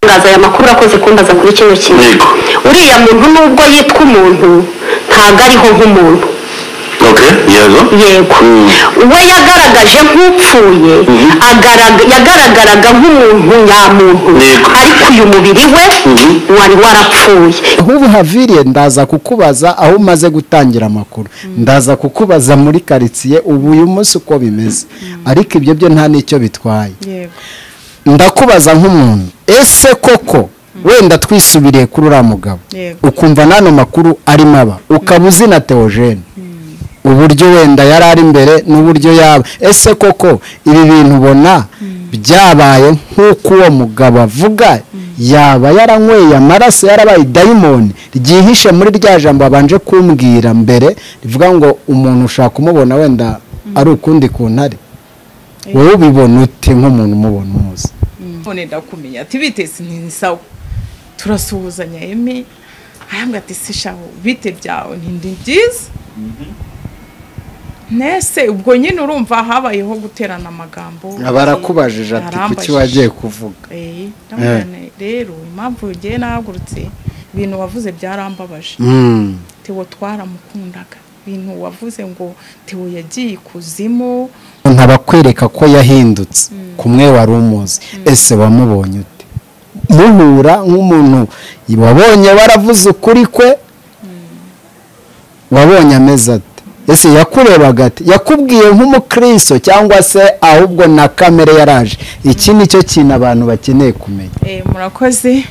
gutangaza aya makuru urakoze kumbaza kuri kino kintu yego uriya muntu nubwo yitwa umuntu ntabwo ariho nk'umuntu ok yego yego Mm. we yagaragaje nk'upfuye Mhm. agaraga- yagaragaraga nk'umuntu nyamuntu Yego. ariko uyu mubiri we Mhm. wari warapfuye ahubwo haviriye ndaza kukubaza aho umaze gutangira amakuru ndaza kukubaza muri karitsiye ubu uyu munsi uko bimeze ariko ibyo byo nta n'icyo bitwaye yego ndakubaza nk'umuntu ese koko wenda twisubiriye kuri uriya mugabo Yego. ukumva n'ano makuru arimo aba ukaba uzi na teogene uburyo wenda yari ari imbere n'uburyo yaba ese koko ibi bintu ubona byabaye nk'uko uwo mugabo avuga yaba yaranyweye amaraso yarabaye dayimoni ryihishe muri rya jambo babanje kumbwira mbere rivuga ngo umuntu ushaka kumubona wenda ari ukundi ku ntare wowe ubibona ute nk'umuntu umubona umuzi none ndakumenya ati biteze ntisawa turasuhuzanya emi arambwira ati si shaho bite byawe ntindi byiza nese ubwo nyine urumva habayeho guterana amagambo barakubajije ati kuki Yarambajije. wagiye kuvuga Eh, ndamubwira nti, rero impamvu yagiye nahagurutse ibintu wavuze byarambabaje Mm. tewo twaramukundaga ibintu wavuze ngo tewo yagiye ikuzimu ntabakwereka ko yahindutse kumwe wari umuzi ese wamubonye ute muhura nk'umuntu wabonye waravuze ukuri kwe wabonye ameze ate ese yakurebaga ate yakubwiye nk'umukristo cyangwa se ahubwo na kamere yaraje iki ni cyo kintu abantu bakeneye kumenya Eh, murakoze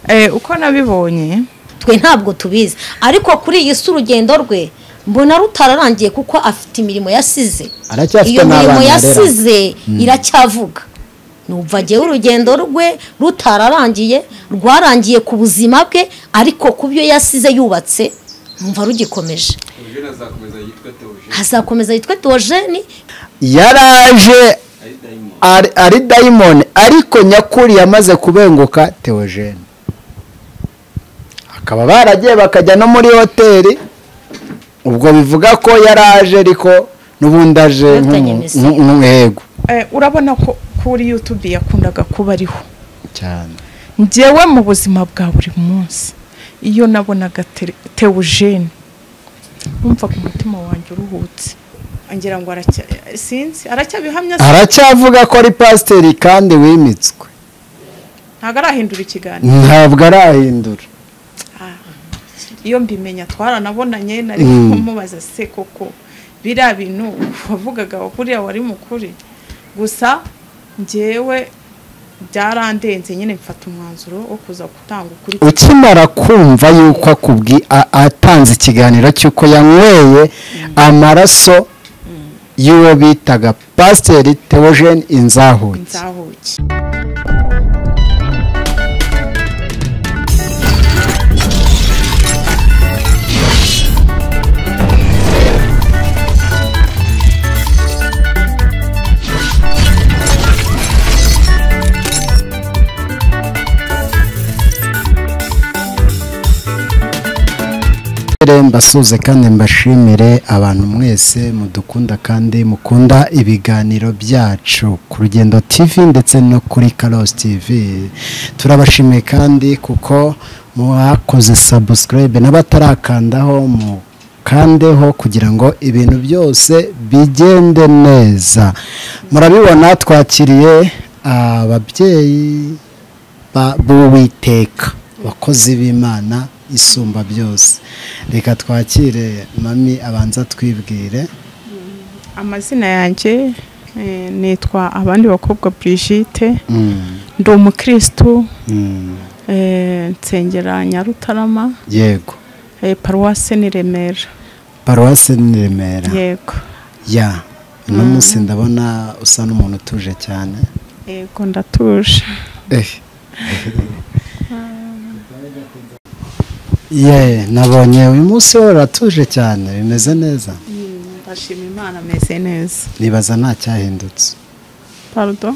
Eh, uko nabibonye twe ntabwo tubizi ariko kuri iyi si urugendo rwe mbona rutararangiye kuko afite imirimo yasize Aracyafite iyo mirimo n'abana arera. yasize iracyavuga numva agewe urugendo rwe rutararangiye rwarangiye ku buzima bwe ariko ku byo yasize yubatse numva rugikomeje azakomeza yitwa teogene yaraje ari- ari dayimoni ariko nyakuri yamaze kubenguka teogene akaba baragiye bakajya no muri hoteli ubwo bivuga ko yaraje ariko n'ubundi aje Bafitanye nk'umu- imizi. nk'u- nk'umuhego Eh, urabona ko kuri yutube yakundaga kuba ariho cyane njyewe mu buzima bwa buri munsi iyo nabonaga Tere- teogene numvaga umutima wanjye uruhutse ngira ngo aracya sinzi aracyabihamya se? aracyavuga ko ari pasiteri kandi wimitswe ntabwo arahindura ikiganiro ntabwo arahindura iyo mbimenya twaranabonanye nari Mm. kumubaza se koko biriya bintu wavugaga kuriya wari mukuri gusa njyewe byarandenze nyine mfata umwanzuro wo kuza gutanga ukuri ukimara kumva yuko akubwi a- atanze ikiganiro cy'uko yanyweye amaraso y'uwo bitaga pasiteri teogene inzahuki nzahuke Mbere mbasuze kandi mbashimire abantu mwese mudukunda kandi mukunda ibiganiro byacu ku rugendo TV ndetse no kuri Karos TV turabashimiye kandi kuko mwakoze subscribe n'abatarakandaho mu kandeho kugira ngo ibintu byose bigende neza murabibona twakiriye ababyeyi ba- b'uwiteka abakozi b'imana isumba byose reka twakire mami abanza twibwire amazina yanjye eh, nitwa abandi bakobwa Brigitte Mm, ndi umukirisitu mm, eh, nsengera Nyarutarama yego eh, paruwase ni Remera paruwasi ni remera yego ya uno munsi ndabona usa n'umuntu utuje cyane yego ndatuje ye nabonye uyu munsi wowe uratuje cyane bimeze neza ndashima imana ameze neza nibaza nta cyahindutse parudo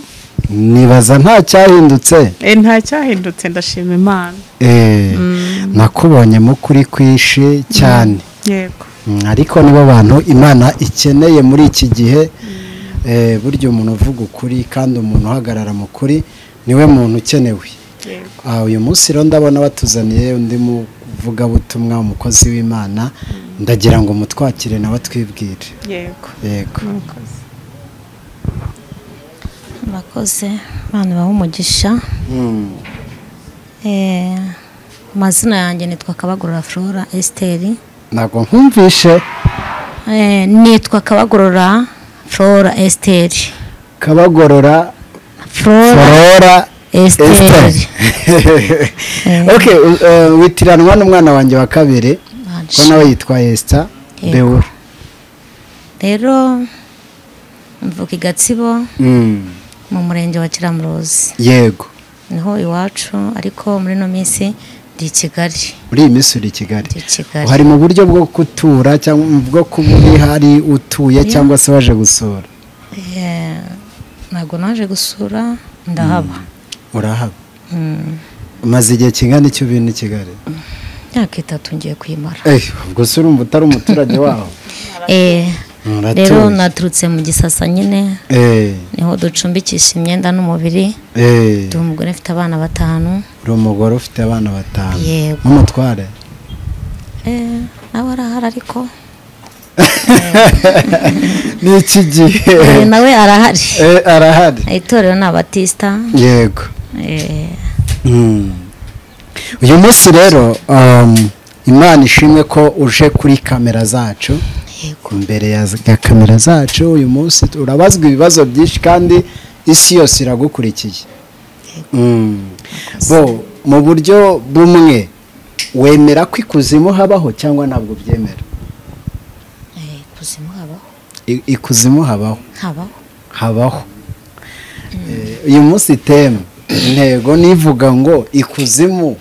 nibaza nta cyahindutse nta cyahindutse ndashima imana Eh, nakubonye mu kuri kwishi cyane yego Mm, ariko nibo bantu imana ikeneye muri iki gihe eh, burya umuntu uvuga ukuri kandi umuntu uhagarara mu kuri niwe muntu ukenewe yego Ah, uyu munsi rero ndabona batuzaniye undi muvugabutumwa umukozi w'imana ndagira ngo mutwakire nawe atwibwire yego yego murakoze murakoze abana baha umugisha Eh, amazina yanjye nitwa kabagorora flora esiteri ntabwo nkumvishe Eh, nitwa kabagorora flora esiteri kabagorora flora flora esiteri Esther. Eh. ok eh, witiranwa n'umwana wanjye wa kabiri ko Aje. nawe yitwa esita Yego. bewura rero mvuka i gatsibo mu murenge wa kiramuruzi yego niho iwacu ariko muri ino minsi ndi i kigali muri iyi minsi uri i kigali ndi i kigali hari mu buryo bwo gutura cyangwa bwo kuba uri hari utuye cyangwa se waje gusura Eh, ntabwo naje gusura ndahaba urahaba Mm, umaze igihe kingana icyo ubintu i kigali imyaka itatu ngiye kuyimara Eh, ubwo se urumva utari umuturage waho Eh, Muratuye. rero naturutse mu gisasa nyine Eh, niho ducumbikisha imyenda n'umubiri eh, ndi umugore mfite abana batanu uri umugore ufite abana batanu Yego. n'umutware Eh, nawe arahari ariko ni iki gihe Eh, nawe arahari Eh, arahari itorero ni abatisita yego Eh, Mm. uyu munsi rero um, imana ishimwe ko uje kuri kamera zacu imbere ya za- kamera zacu uyu munsi urabazwa ibibazo byinshi kandi isi yose iragukurikiye Mm. bo mu buryo bumwe wemera ko ikuzimu habaho cyangwa ntabwo byemera eh, kuzimu habaho I- ikuzimu habaho habaho habaho Eh, uyu munsi temu intego nivuga ngo ikuzimu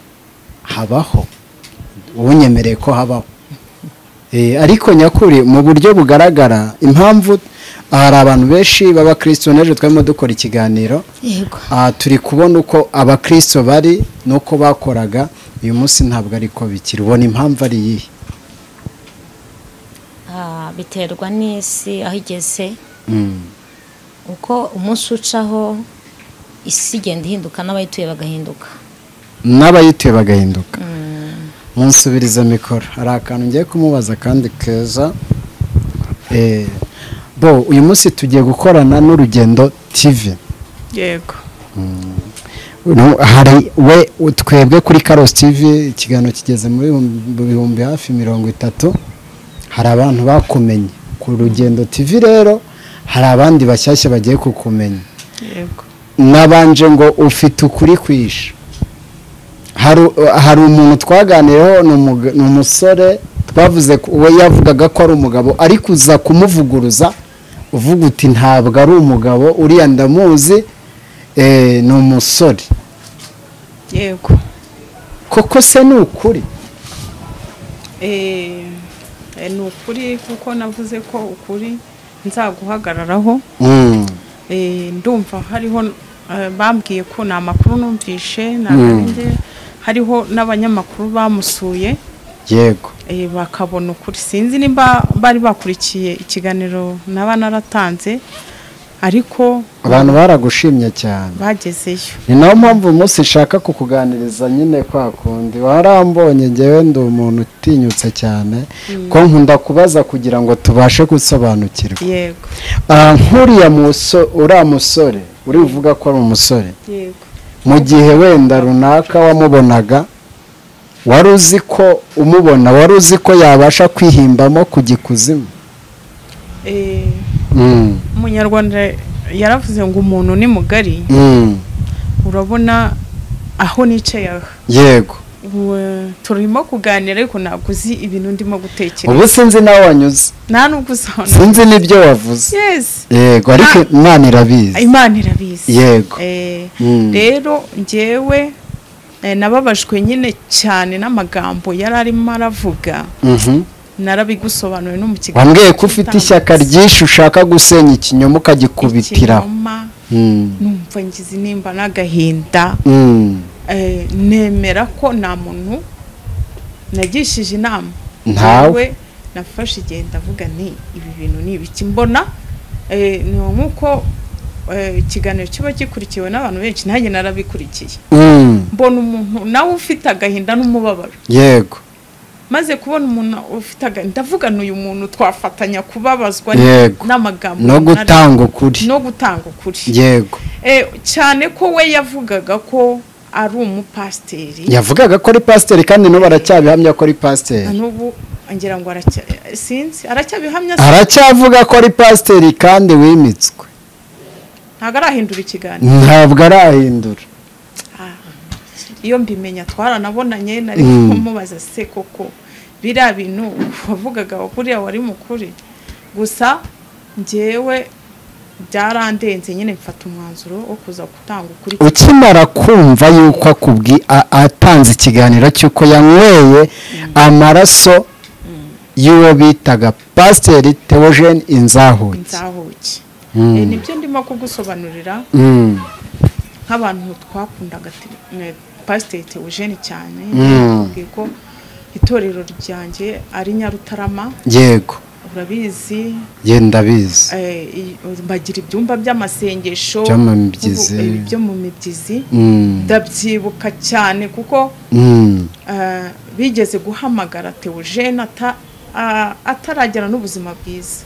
habaho unyemereye ko habaho Eh, ariko nyakuri mu buryo bugaragara impamvu hari abantu benshi b'abakristo n'ejo twarimo dukora ikiganiro yego aha turi kubona uko abakristo bari n'uko bakoraga uyu munsi ntabwo ari ko bikiri ubona impamvu ari iyihe Ah, biterwa n'isi aho igeze Mm. uko umunsi ucaho isi igenda ihinduka n'abayituye bagahinduka n'abayituye bagahinduka munsubiriza mikoro hari akantu ngiye kumubaza kandi keza Eh, bo uyu munsi tugiye gukorana n'urugendo tv yego No, hari we twebwe kuri karosi tv ikiganiro kigeze muri mu bihumbi hafi mirongo itatu hari abantu bakumenye ku rugendo tv rero hari abandi bashyashya bagiye kukumenya yego nabanje ngo ufite ukuri kwisha hari hari umuntu twaganiyeho ni umuga- ni umusore twavuze ko- we yavugaga ko ari umugabo ariko uza kumuvuguruza uvuga uti ntabwo ari umugabo uriya ndamuzi eh, ni umusore yego koko se ni ukuri Eh, eh, ni ukuri kuko navuze ko ukuri nzaguhagararaho Eh, ndumva hariho eh, bambwiye ko ni amakuru numvishe ntabwo ari njye hariho n'abanyamakuru bamusuye yego eh, bakabona ukuri sinzi niba bari bakurikiye ikiganiro naba naratanze ariko abantu baragushimye cyane bagezeyo ni nayo mpamvu uyu munsi nshaka kukuganiriza nyine kwa kundi warambonye ngewe ndi umuntu utinyutse cyane ko nkunda kubaza kugira ngo tubashe gusobanukirwa yego Ah, nk'uriya muso- uriya musore uri buvuga ko ari umusore yego mu gihe wenda runaka wamubonaga wari uzi ko umubona wari uzi ko yabasha kwihimbamo kujya ikuzimu Eh, Mm, umunyarwanda yaravuze ngo umuntu ni mugari mm, urabona aho nicaye aha yego ubu eh, turimo kuganira ariko ntabwo uzi ibintu ndimo gutekereza ubu sinzi nawe wanyuze nta n'ubwo uzabona sinzi n'ibyo wavuze yesi yego ariko imana irabizi imana irabizi Yego. Eh, Mm. rero njyewe eh, nababajwe nyine cyane n'amagambo yari arimo aravuga Mhm. narabigusobanuriwe no mu kiganiro wambwiye ko ufite ishyaka ryinshi ushaka gusenya ikinyoma ukagikubitiraho ikinyoma Mm, numva ngize nimba n'agahinda mm. Eh, nemera ko nta muntu nagishije inama Ntawe. Njyewe nafashe igihe ndavuga nti ibi bintu ni ibiki mbona eh, ni nkuko eh, ikiganiro kiba gikurikiwe n'abantu benshi nanjye narabikurikiye Mm, mbona umuntu nawe ufite agahinda n'umubabaro yego maze kubona umuntu ufite agahinda ndavuga n'uyu muntu twafatanya kubabazwa n- Yego. n'amagambo no runaka, gutanga ukuri no gutanga ukuri yego Eh, cyane ko we yavugaga ko ari umupasiteri yavugaga ko ari pasiteri kandi n'ubu aracyabihamya ko ari pasiteri n'ubu ngira ngo aracya sinzi aracyabihamya se aracyavuga ko ari pasiteri kandi wimitswe ntabwo arahindura ikiganiro ntabwo arahindura iyo mbimenya twaranabonanye nari Mm. kumubaza se koko biriya bintu wavugaga kuriya wari mukuri gusa njyewe byarandenze nyine mfata umwanzuro wo kuza gutanga ukuri ukimara kumva yuko akubwi a- atanze ikiganiro cy'uko yanyweye amaraso y'uwo bitaga pasiteri teogene inzahuki nzahuke Mm. Eh, nibyo ndimo kugusobanurira Mm, nk'abantu twakundaga te- ne- pasiteri teogene cyane Mm. yambwiye ko itorero ryanjye ari nyarutarama yego urabizi ye ndabizi eh, i- bagira ibyumba by'amasengesho Byo mu mibyizi. ubu- eh, byo mu mibyizi Mm, ndabyibuka cyane kuko mm, eh, bigeze guhamagara teogene ata- a- ataragera n'ubuzima bwiza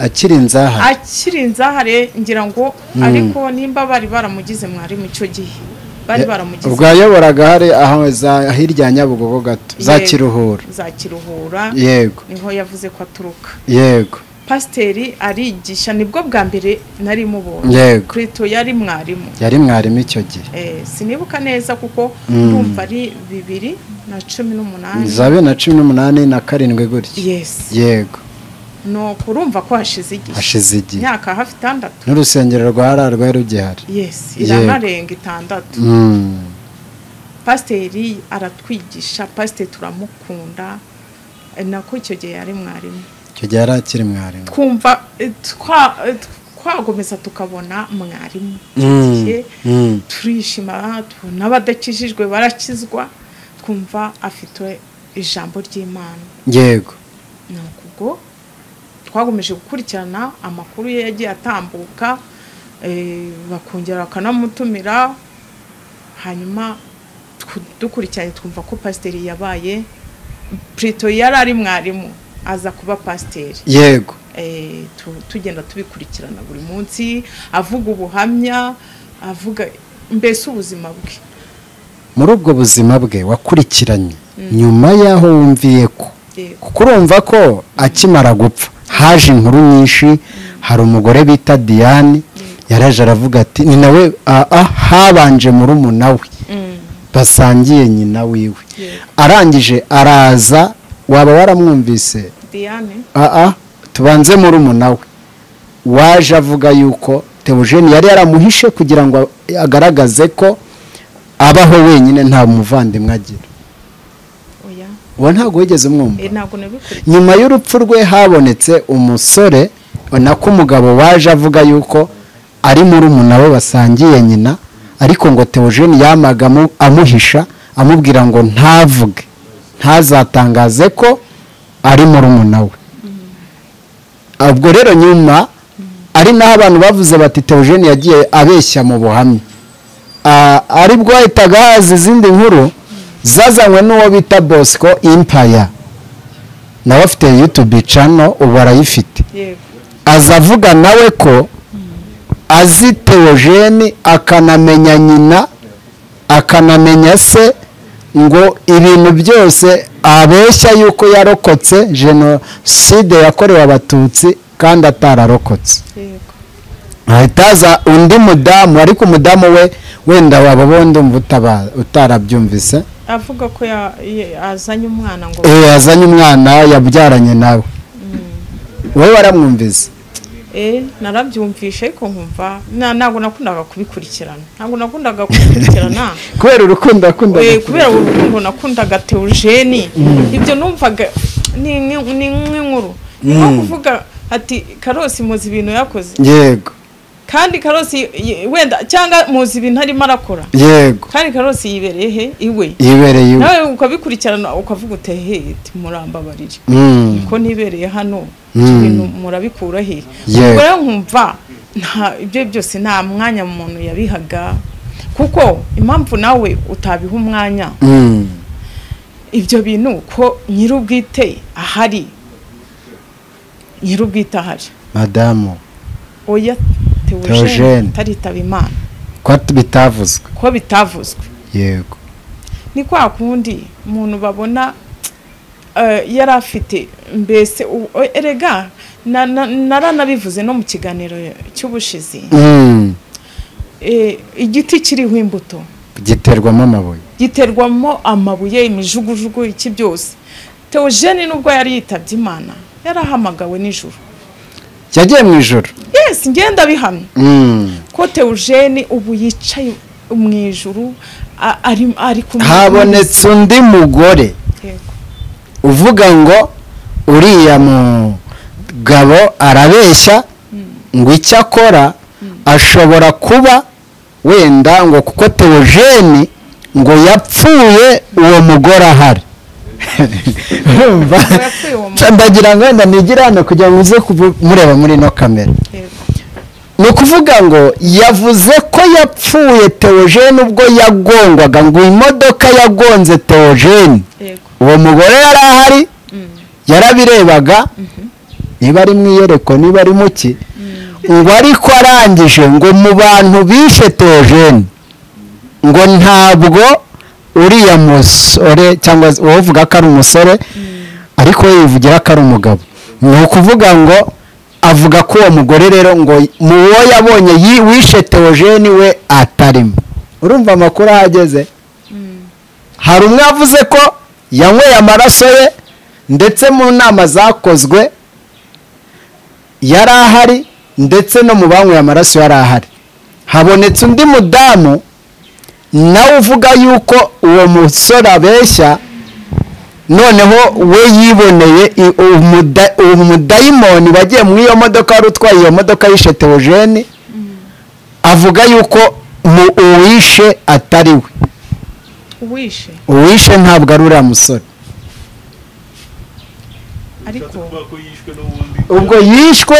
akiri inzahazi akiri inzahare ngira ngo ariko nimba bari baramugize mwarimu icyo gihe bari baramugize ubwo yayoboraga hari aho za- hirya ya nyabugogo gato za Yego. kiruhura za kiruhura yego niho yavuze ko aturuka yego pasiteri arigisha nibwo bwa mbere nari mubonye yego krito yari mwarimu yari mwarimu icyo gihe Eh, sinibuka neza kuko Mm. ndumva ari bibiri na cumi n'umunani za bibiri na cumi n'umunani na karindwi gutya yes yego nuko urumva ko hashize igihe hashize igihe imyaka hafi itandatu n'urusengero rwa rari rwari rugihari yes Yego. iranarenga itandatu Mm, pasiteri aratwigisha pasiteri turamukunda eh, nako icyo gihe yari mwarimu icyo gihe yari akiri mwarimu twumva eh, twa- eh, twagomeza tukabona mwarimu Mm. Igihe Mm. turishima tubona abadakijijwe barakizwa twumva afite ijambo ry'imana yego ni ubwo twagomeje gukurikirana amakuru ye yagiye atambuka eh, bakongera bakanamutumira hanyuma tw- dukurikiranye twumva ko pasiteri yabaye plito yari ari mwarimu aza kuba pasiteri yego Eh, tu- tugenda tubikurikirana buri munsi avuga ubuhamya avuga mbese ubuzima bwe muri ubwo buzima bwe wakurikiranye nyuma y'aho wumviye ko Yego. kuko urumva ko akimara gupfa haje inkuru nyinshi hari umugore bita diane yaraje aravuga ati ni nawe ah, ah, habanje murumuna we basangiye nyina wiwe arangije araza waba waramwumvise diane aha tubanze muri we waje avuga yuko teogene yari yaramuhishe kugira ngo agaragaze ko abaho wenyine nta muvandimwe agira oya uwo ntabwo wigeze umwumva Eh, ntabwo nabikurikiye nyuma y'urupfu rwe habonetse umusore nako umugabo waje avuga yuko ari muri we basangiye nyina ariko ngo teogene yamaga amu- amuhisha amubwira ngo ntavuge ntazatangaze ko ari muri we ubwo rero nyuma ari naho abantu bavuze bati teogene yagiye abeshya mu buhamya Ah, aribwo hahitaga haza izindi nkuru zazanywe n'uwo bita bosco impaya nawe afite yutube cano ubu arayifite yego aza avuga nawe ko azi teogene akanamenya nyina akanamenya se ngo ibintu byose abeshya yuko yarokotse jenoside yakorewe abatutsi kandi atararokotse yego ahita haza undi mudamu ariko umudamu we wenda waba bombi utarabyumvise avuga ko ya- ye- azanye umwana ngo Eh, yazanye umwana yabyaranye nawe wowe waramwumvise eh narabyumvishe ariko nkumva na- ntabwo nakundaga kubikurikirana ntabwo nakundaga kubikurikirana kubera urukundo akunda Eh, kubera urukundo nakundaga teogene ibyo numvaga ni ni- ni nk'inkuru ni nko kuvuga ati karosi muzi ibintu yakoze yego kandi karosi y- wenda cyangwa muzi ibintu arimo arakora yego kandi karosi yibereye he iwe yibereye iwe nawe ukabikurikirana ukavuga utehe murambabarire Mm, ko ntibereye hano Mm. ibintu murabikura he Yego. ubwo rero nkumva nta ibyo byose nta mwanya umuntu yabihaga kuko impamvu nawe utabiha umwanya Mm. ibyo bintu ko nyir'ubwite ahari nyir'ubwite ahari madamu oya Theogene. teogene taritaba imana ko at- bitavuzwe ko bitavuzwe yego ni kwa kundi umuntu babona eh, yari afite mbese u- o- erega na- na- naranabivuze no mu kiganiro cy'ubushizi Mm. Eh, igiti kiriho imbuto giterwamo amabuye giterwamo amabuye imijugujugu iki byose teogene nubwo yari yitabye imana yarahamagawe nijoro yagiye mu ijoro yes ngenda bihamye Mm. ko teogene ubu yicaye mu ijuru a- ari ari kumwe habonetse undi mugore Yego. uvuga ngo uriya mugabo arabeshya ngo icyo akora ashobora kuba wenda ngo kuko teogene ngo yapfuye uwo mugore ahari Urumva? yapfuye uwo mugore. ndagira ngo wenda nigire hano kugira ngo muze kuvu- mureba muri ino kamera Yego. ni ukuvuga ngo yavuze ko yapfuye teogene ubwo yagongwaga ngo imodoka yagonze teogene Yego. uwo mugore yari ahari yarabirebaga niba ari mu iyerekwa niba ari muki ngo ariko arangije ngo mu bantu bishe teogene ngo ntabwo uriya musore cyangwa se uwavuga ko ari umusore ariko we yivugira ko ari umugabo ni ukuvuga ngo avuga ko uwo mugore rero ngo mu wo yabonye yi- wishe teogene we atarimo urumva amakuru ahageze hari umwe wavuze ko yanyweye amaraso ye ndetse mu nama zakozwe yari ahari ndetse no mu banyweye amaraso yari ahari habonetse undi mudamu nawe uvuga yuko uwo musore abeshya noneho we yiboneye i- umuda- umudayimoni bagiye mu iyo modoka wari utwaye iyo modoka yishe teogene avuga yuko mu uwishe atari we uwishe uwishe ntabwo ari uriya musore ariko ubwo yishwe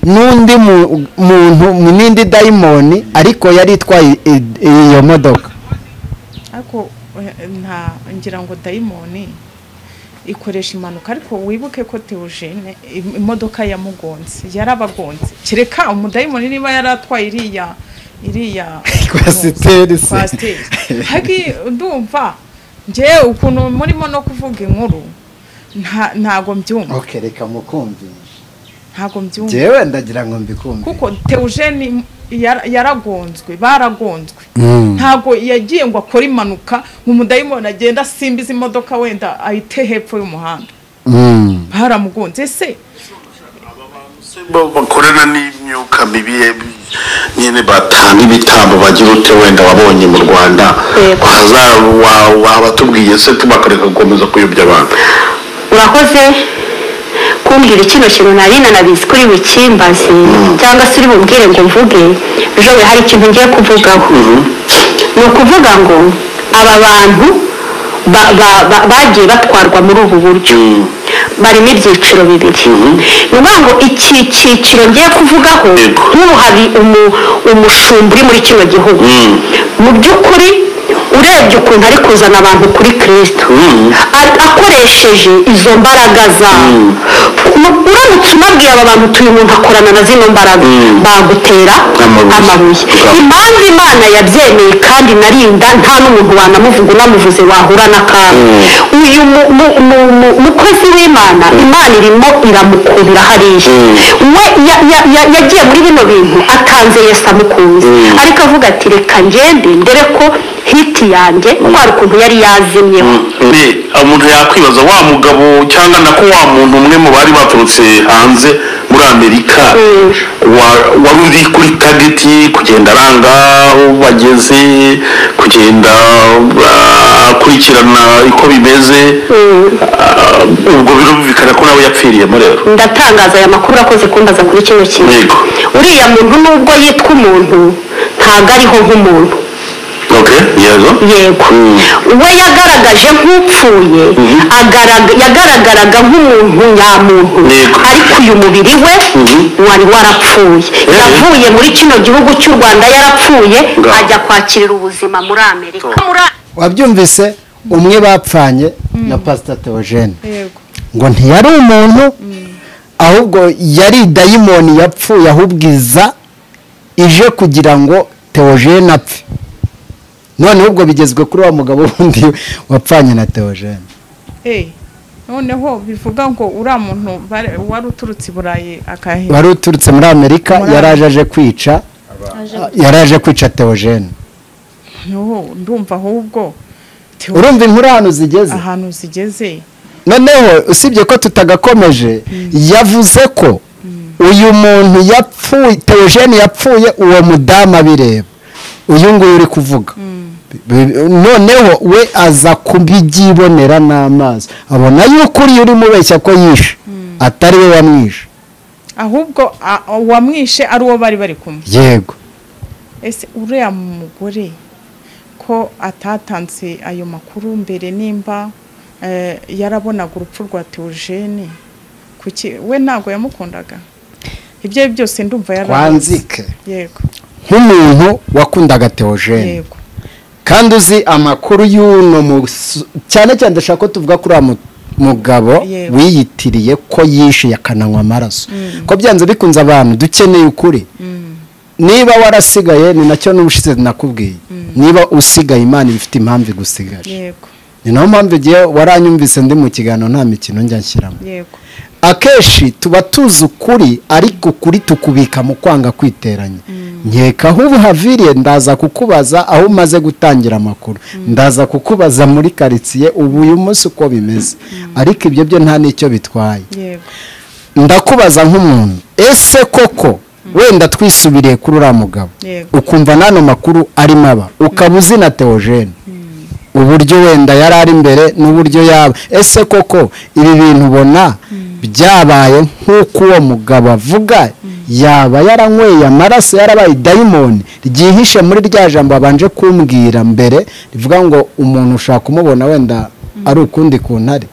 n'undi mu- muntu mu- n'indi dayimoni ariko yari itwaye i- iyo modoka ariko eh, nta ngira ngo dayimoni ikoresha impanuka ariko wibuke ko teogene im- imodoka yamugonze yarabagonze kereka umudayimoni niba yari atwaye iriya iriya Kwasiteri se. kwasiteri. hagi ndumva ngewe ukuntu murimo no kuvuga inkuru nta- ntago mbyumva ok reka mukumvishe ntago mbyumva ngewe ndagira ngo mbikumve kuko teogene yara- yaragonzwe baragonzwe ntago yagiye ngo akore impanuka ngo umudayimoni agenda asimbiza imodoka wenda ayite hepfo y'umuhanda Mm. baramugonze ese bakorana n'imyuka mibi ye- nyine batanga ibitambo bagira ute wenda wabonye mu rwanda Yego. Haza- wa- waba tubwiye se tubakareka gukomeza kuyobya abantu urakoze kumbwira kino kintu nari nanabizi kuri bukimbazi cyangwa se uri bubwire ngo mvuge ejo we hari ikintu ngiye kuvugaho ni ukuvuga ngo aba bantu ba- ba- ba- bagiye batwarwa muri ubu buryo barimo ibyiciro bibiri ni ukuvuga ngo iki cyiciro ngiye kuvugaho Yego. nk'ubu hari umu- umushumba uri muri kino gihugu mu by'ukuri urebye ukuntu ari kuzana abantu kuri kirisito a- akoresheje izo mbaraga za Mu- uramutse unabwiye aba bantu utuye umuntu akorana na zino mbaraga bagutera Amabuye. amabuye Bwa- impamvu imana yabyemeye kandi narinda nta n'umuntu wanamuvuga unamuvuze wahura n'akaga uyu mu- mu- mu- mu- mukozi w'imana imana irimo iramukundira hariya we ya- ya- ya- yagiye muri bino bintu atanze yesu amukunze ariko avuga ati reka ngende ndere ko hiti yanjye kwari ukuntu yari yazimyeho Ne, umuntu yakwibaza wa mugabo cyangwa nako wa muntu umwe mu bari baturutse hanze muri amerika wa- wari uri kuri tageti kugenda aranga aho bageze kugenda ah, akurikirana uko bimeze Ah, ubwo birumvikana ko nawe yapfiriyemo rero ndatangaza aya makuru urakoze kumbaza kuri kino kintu Yego. uriya muntu nubwo yitwa umuntu ntabwo ariho nk'umuntu ok yego yego we yagaragaje nk'upfuye agaraga- yagaragaraga nk'umuntu nyamuntu Yego. ariko uyu mubiri we Mhm. wari warapfuye yavuye muri kino gihugu cy'u rwanda yarapfuye Ngaho. ajya kwakirira ubuzima muri amerika Muri A- wabyumvise umwe bapfanye na pasita teogene yego ngo ntiyari umuntu ahubwo yari dayimoni yapfuye ahubwiza ije kugira ngo teogene apfe noneho ubwo bigezwe kuri wa mugabo wundi wapfanye na teogene eee noneho bivuga ngo uriya muntu bare- wari uturutse i burayi akahera wari uturutse muri amerika Muri yari aje aje kwica yari aje kwica teogene noneho ndumva ahubwo Theo urumva inkuru ahantu zigeze ahantu zigeze noneho usibye ko tutagakomeje yavuze ko uyu muntu yapfuye teogene yapfuye uwo mudamu abireba uyu nguyu uri kuvuga Bi- noneho we aza kubyibonera n'amaso abona yuko uriya urimo ubeshya ko yishe atari we wamwishe ahubwo a- uwamwishe ari uwo bari bari kumwe yego ese uriya mugore ko atatanze ayo makuru mbere nimba eh, yarabonaga urupfu rwa teogene kuki we ntabwo yamukundaga ibyo ari byo byose ndumva yarabizi. Twanzike. yego nk'umuntu wakundaga teogene yego kandi uzi amakuru y'uno musu- cyane cyane ndashaka ko tuvuga kuri uwo mugabo Yego. wiyitiriye ko yishe akananywa amaraso ko byanze bikunze abantu dukeneye ukuri niba warasigaye ni nacyo n'ubushize nakubwiye niba usigaye imana iba ifite impamvu igusigaje yego ni nayo mpamvu igihe waranyumvise ndi mu kiganiro nta mikino njya nshyiramo yego akenshi tuba tuzi ukuri ariko ukuri tukubika mu kwanga kwiteranya nkeka aho ubu haviriye ndaza kukubaza aho umaze gutangira amakuru ndaza kukubaza muri karitsiye ubu uyu munsi uko bimeze ariko ibyo byo nta n'icyo bitwaye yego ndakubaza nk'umuntu ese koko wenda twisubiriye kuri uriya mugabo Yego. ukumva n'ano makuru arimo aba ukaba uzi na teogene uburyo wenda yari ari imbere n'uburyo yaba ese koko ibi bintu ubona byabaye nk'uko uwo mugabo avuga yaba yaranyweye amaraso yarabaye dayimoni ryihishe muri rya jambo babanje kumbwira mbere rivuga ngo umuntu ushaka kumubona wenda ari ukundi kuntare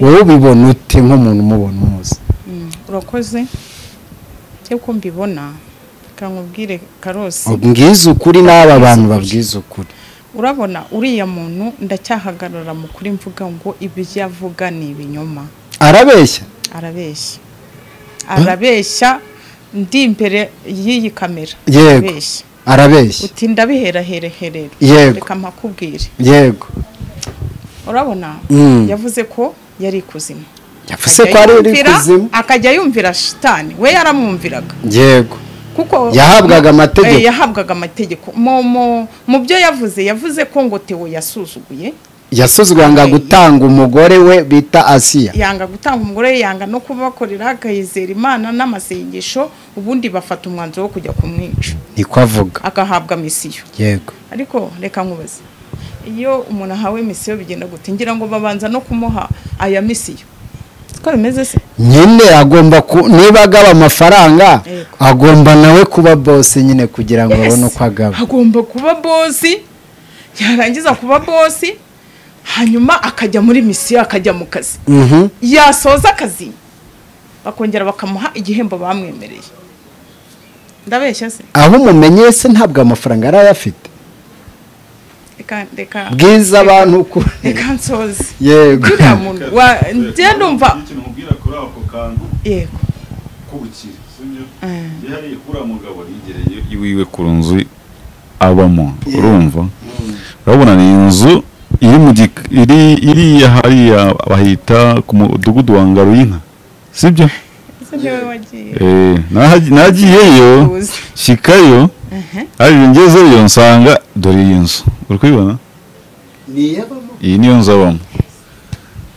wowe ubibona ute nk'umuntu umubona umuzi Mm, urakoze cyo ko mbibona kankubwire karosi ubwize ukuri n'aba bantu babwize ukuri urabona uriya muntu ndacyahagarara mu kuri mvuga ngo ibyo avuga ni ibinyoma arabeshya arabeshya arabeshya ndi imbere y'iyi kamera yego arabeshya arabeshya uti ndabiherahereherera Yego. reka mpakubwire yego urabona Mm. yavuze ko yari ikuzimu yavuze ko Akajya ari uri yumvira- kuzimu akajya yumvira shitani we yaramwumviraga yego kuko Yahabwaga amategeko. Eh, yahabwaga amategeko mu mu- mu byo yavuze yavuze ko ngo Theo yasuzuguye yasuzwanga Okay. gutanga umugore we bita asiya yanga gutanga umugore yanga no kubakorera akayizera imana n'amasengesho ubundi bafata umwanzuro wo kujya kumwica niko avuga agahabwa misiyo yego ariko reka nkubaze iyo umuntu ahawe misiyo bigenda gute ngira ngo babanza no kumuha aya misiyo siko bimeze se nyine agomba ku niba agaba amafaranga Yego. agomba nawe kuba bose nyine kugira ngo abone uko agaba agomba kuba bosi yarangiza kuba bosi hanyuma akajya muri misiyo akajya mu kazi Mhm. yasoza akazi bakongera bakamuha igihembo bamwemereye ndabeshya se aho umumenye se ntabwo amafaranga yari ayafite reka reka bwiza abantu uku- reka nsoze yego uriya muntu wa njye ndumva ikintu nkubwira kuri ako kantu yego k'ubukire sibyo Mm. yihariye kuri mugabo yigereye iwiwe ku nzu abamo urumva urabona ni inzu iri mu gik- iri iriya hariya bahita ku mudugudu wa ngaro y'inka sibyo ese niwe wagiye Eh, nahaji- nagiyeyo Uzi. shikayo arije ngezeyo nsanga dore iyi nzu uri kubibona iyi niyo nzu abamo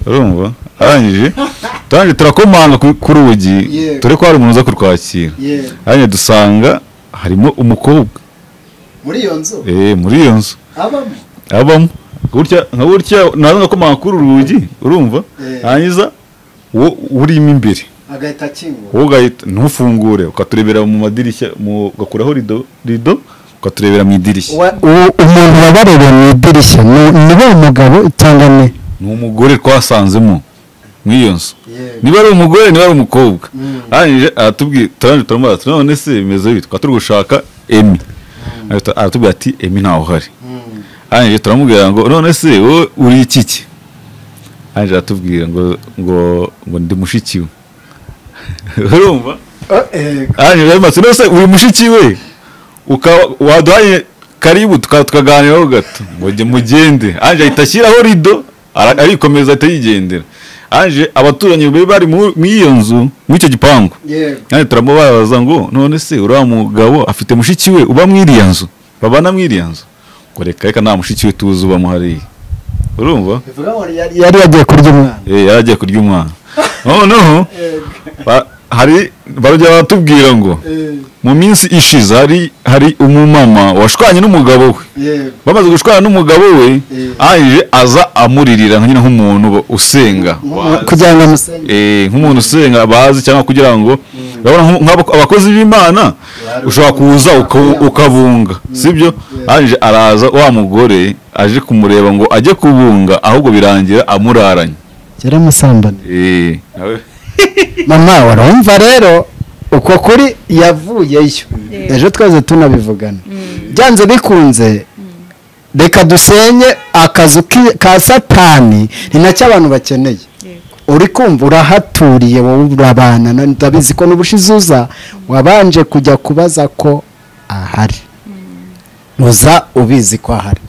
urumva arangije turangije turakomanga ku- ku rugi Yego. dore ko hari umuntu uza kurwakira Yego. arangije dusanga harimo umukobwa muri iyo nzu eh, muri iyo nzu abamo abamo gutya nka gutya naza ngakomanga kuri uru rugi urumva Eh. hangiza wo urimo imbere agahita akingura wowe ugahita ntufungure ukaturebera mu madirishya mu ugakuraho rido rido ukaturebera mu idirishya Wa- u- umuntu wabarebeye mu idirishya ni- ni wa mugabo cyangwa ni ni umugore twasanzemo nk'iyo nzu niba ari umugore niba ari umukobwa arangije aratubwira turangije turamubaza tuti, none se bimeze bite twari turi gushaka emi Arahita- aratubwira ati emi ntawe uhari arangije turamubwira ngo none se wowe uri iki ki arangije aratubwira ngo ngo ngo ndi mushiki we urumva arangije aramubaza ati, none se uri mushiki we ukaba waduhaye karibu tuka- tukaganiraho gato ngo jye mugende anje ahita ashyiraho rido ara- arikomeza ahita yigendera anje abaturanyi be bari mu muri iyo nzu muri icyo gipangu kandi turamubaza ngo none se uriya mugabo afite mushiki we uba muri iriya nzu babana muri iriya nzu ngo reka reka nta mushiki we tuzi uba muhari urumva yari yagiye kurya umwana Eh, yari agiye kurya umwana noneho ba- hari barajya batubwira ngo mu minsi ishize hari hari umumama washwanye n'umugabo we bamaze gushwana n'umugabo we arangije aza amuririra nka nyine nk'umuntu ba- usenga kugira ngo amusenge Eh, nk'umuntu usenga bazi cyangwa kugira ngo urabona nk'u- nk'abako- abakozi b'imana ushobora kuza uka- ukabunga sibyo arangije araza wa mugore aje kumureba ngo ajye kubunga ahubwo birangira amuraranye yari amusambane Eh, nawe mama warumva rero uko kuri yavuyeyo ejo twese tunabivugana byanze bikunze reka dusenye akazu ki- ka satani ni nacyo abantu bakeneye uri kumva urahaturiye wowe urabana na- ndabizi ko n'ubushize uza wabanje kujya kubaza ko ahari uza ubizi ko ahari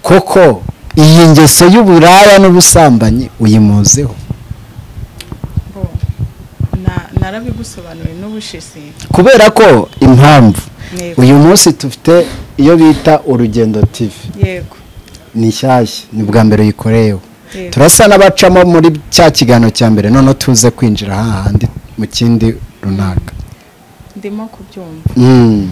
koko iyi ngeso y'uburaya n'ubusambanyi uyimuzeho Na- narabigusobanuriye n'ubushize kubera ko impamvu Yego. uyu munsi dufite iyo bita urugendo tv yego ni nshyashya ni ubwa mbere uyikoreyeho Yego. turasa n'abacamo muri cya kiganiro cya mbere noneho tuze kwinjira hahandi mu kindi runaka ndimo kubyumva Mm,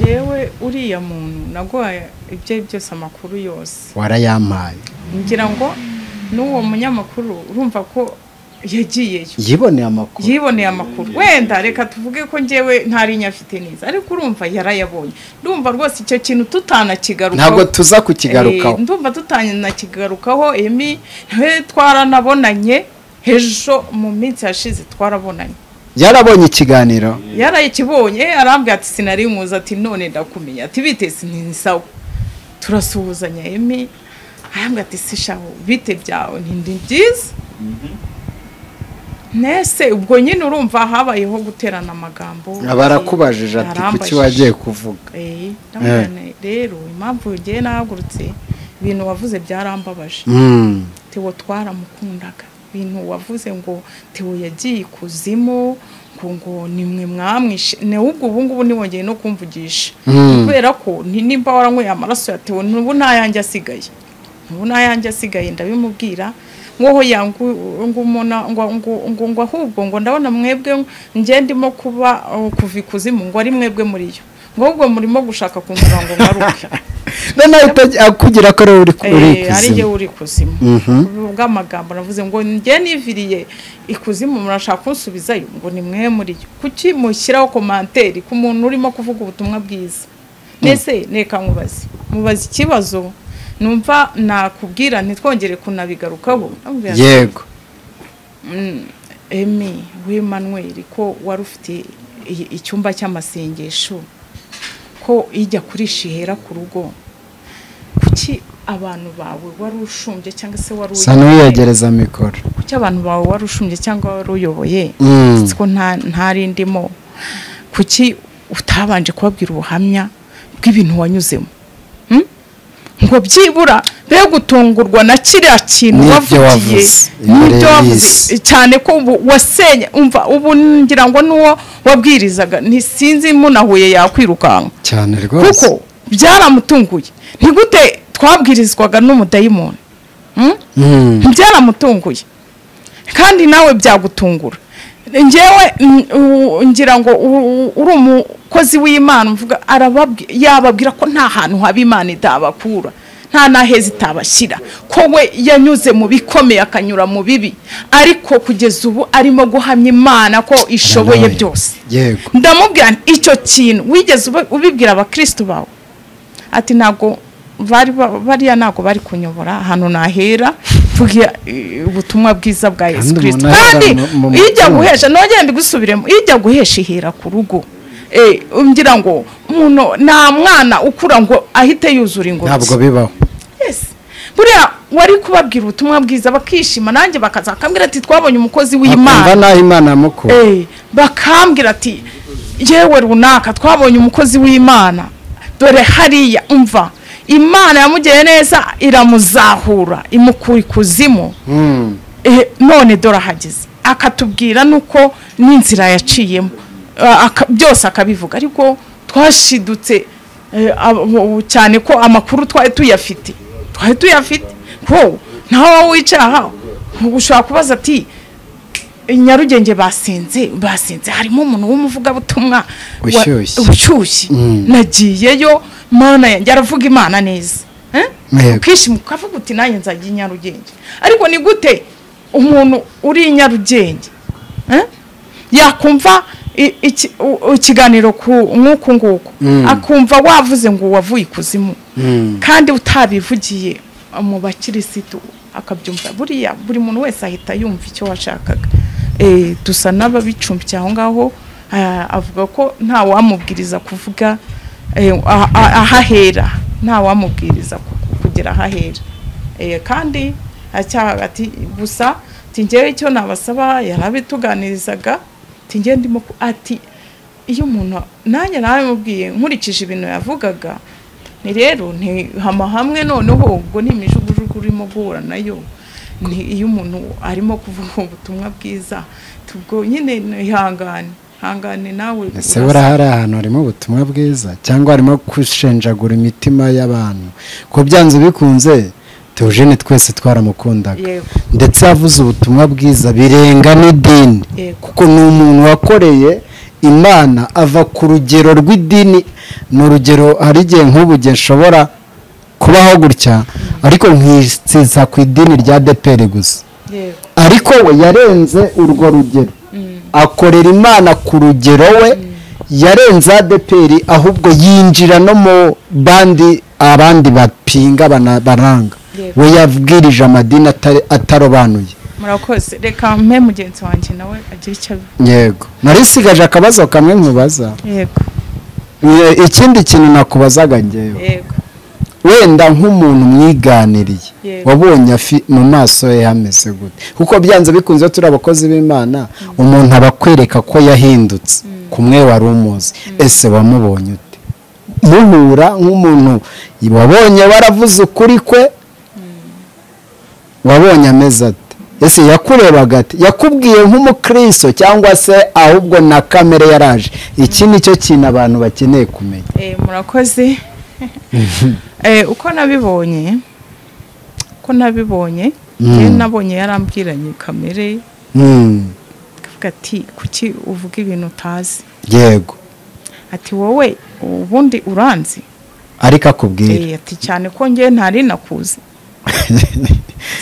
yewe uriya muntu naguhaye ibyo ari byo byose amakuru yose warayampaye ngira ngo n'uwo munyamakuru urumva ko yagiyeyo yiboneye amakuru yiboneye amakuru wenda reka tuvuge ko njyewe ntarinya afite neza ariko urumva yarayabonye ndumva rwose icyo kintu tutanakigarukaho ntabwo tuza kukigarukaho Eh, ndumva tutanakigarukaho emi nawe twaranabonanye ejo mu minsi yashize twarabonanye yarabonye ikiganiro yarayikibonye arambwira ati sinarimuzi ati none ndakumenya ati biteze ntisawa turasuhuzanya emi arambwira ati sishaho bite byawe ntindi byiza nese ubwo nyine urumva habayeho guterana amagambo barakubajije ati kuki Yarambajije. wagiye kuvuga Eh, ndamubwira nti, rero impamvu ngewe nahagurutse ibintu wavuze byarambabaje Mm, tewo twaramukundaga ibintu wavuze ngo tewo yagiye ikuzimu ngo ngo nimwe mwamwishe nubwo ubu ngubu nibongeye no kumvugisha kubera ko ni- nimba waranyweye amaraso ya tewo n'ubu nta yanjye asigaye n'ubu nta yanjye asigaye ndabimubwira ngoho yangu ngo umona ngo ngo ngo ngo ahubwo ngo ndabona mwebwe njye ndimo kuba uh, kuva ikuzimu ngo ari mwebwe muri yo ngo ahubwo murimo gushaka kungura ngo ngaruke noneho utajya- akubwira ko ariwe uri uri Eh, ari kuzimu jyewe uri kuzimu bw'amagambo navuze ngo njye niviriye ikuzimu murashaka kunsubizayo ngo ni mwe muri yo kuki mushyiraho komanteri ku muntu urimo kuvuga ubutumwa bwiza mbese reka mubaze mubaze ikibazo numva nakubwira ntitwongere kunabigarukaho Ndamubwira nti, yego emi w'Emmanuel ko wari ufite i- icyumba cy'amasengesho ko ijya kurisha ihera ku rugo kuki abantu bawe wari ushumbye cyangwa se wari sa n'uyegereza mikoro kuki abantu bawe wari ushumbye cyangwa wari uyoboye Mm. ko nta ntari ndimo kuki utabanje kubabwira ubuhamya bw'ibintu wanyuzemo Hmm? ngo byibura be gutungurwa na kiriya kintu N'ibyo wavugiye wavuze, n'ibyo imbere wavuze y'isi. cyane ko ubu wasenye umva ubu ngira ngo n'uwo wabwirizaga ntisinzi munahuye yakwirukanka cyane rwose kuko byaramutunguye ntigute twabwirizwaga n'umudayimoni Hmm? Mm. byaramutunguye kandi nawe byagutungura ngewe mm, u- ngira ngo u- u- uri umukozi w'imana mvuga arababwi- yababwira ko nta hantu haba imana itabakura nta n'aheza itabashyira ko we yanyuze mu bikomeye akanyura mu bibi ariko kugeza ubu arimo guhamya imana ko ishoboye Amen. byose yego ndamubwira nti, icyo kintu wigeze ubi- ubibwira abakirisitu bawe ati ntabwo bari ba- bariya ntabwo bari kunyobora ahantu nahera tugira eh, ubutumwa bwiza bwa yesu Kandi kirisito umuntu kandi ahera mu- mu iyo ijya mutima. guhesha nongere mbigusubiremo iyo ijya guhesha ihera ku rugo Eh, ngira ngo umuntu nta mwana ukura ngo ahite yuzura ingobyi ntabwo bibaho Yes. buriya wari kubabwira ubutumwa bwiza bakishima nanjye bakaza bakambwira ati twabonye umukozi w'imana akumva naho imana yamukura Eh, bakambwira ati yewe runaka twabonye umukozi w'imana dore hariya umva imana yamugeye neza iramuzahura imukura ikuzimu Mm. Eh, none dore ahageze akatubwira nuko n'inzira yaciyemo Ah, aka- byose akabivuga ariko twashidutse eh, abo- cyane ko amakuru twari tuyafite twari tuyafite ko ntawe wicara aha ushobora kubaza ati nyarugenge basinze basinze harimo umuntu w'umuvugabutumwa wa- Ushyushye. ushyushye nagiyeyo mana yanjye aravuga imana neza Eh? Yego. ukishima ukavuga uti nanjye nzajya i nyarugenge ariko ni gute umuntu uri i nyarugenge eh? yakumva i- iki- u- ikiganiro ku nk'uku nguku akumva wavuze ngo wavuye ikuzimu kandi utabivugiye mu bakirisitu akabyumva buriya buri muntu wese ahita yumva icyo washakaga Eh, dusa n'ababicumbikiye aho ngaho ah, avuga ko nta wamubwiriza kuvuga eh, ah- ah- ahahera nta wamubwiriza ku- kugera ahahera Eh, kandi acyaha ati gusa tingewe icyo nabasaba yarabituganirizaga tingewe ndimo ku- ati iyo umuntu nanjye nawe mubwiye nkurikije ibintu yavugaga ni rero ntihama hamwe noneho ubwo ni imijugujugu urimo guhura nayo ni iyo umuntu arimo kuvuga ubutumwa bwiza tubwo nyine ntihangane hangane nawe ese buriya hari ahantu harimo ubutumwa bwiza cyangwa harimo gushenjagura imitima y'abantu ko byanze bikunze teogene twese twaramukundaga Yego. ndetse yavuze ubutumwa bwiza birenga n'idini Yego. kuko ni umuntu wakoreye imana ava ku rugero rw'idini ni urugero hari igihe nk'ubuge nshobora kubaho gutya ariko nkitsiza ku idini rya depere gusa yego ariko we yarenze urwo rugero akorera imana ku rugero we yarenze adeperi ahubwo yinjira no mu bandi abandi bapinga bana- baranga Yego. we yabwirije amadini atari- atarobanuye murakoze reka mpe mugenzi wanjye nawe agire icyo abivuga yego narisigaje akabazo kamwe nkubaza yego Ye- ikindi kintu nakubazaga ngewe yego wenda nk'umuntu mwiganiriye Yego. wabonye afi mu maso ye hameze gute kuko byanze bikunze iyo turi abakozi b'imana umuntu aba akwereka ko yahindutse kumwe wari umuzi ese wamubonye ute muhura nk'umuntu wabonye waravuze ukuri kwe wabonye ameze ate ese yakurebaga ati yakubwiye nk'umukristo cyangwa se ahubwo na kamere yaraje iki ni cyo kintu abantu bakeneye kumenya Eh, murakoze Eh, uko nabibonye uko nabibonye njye nabonye yarambwiranye kamere Mm, akavuga ati kuki uvuga ibintu utazi yego ati wowe ubundi uranzi ariko akubwira Eh, ati cyane ko njye ntari nakuzi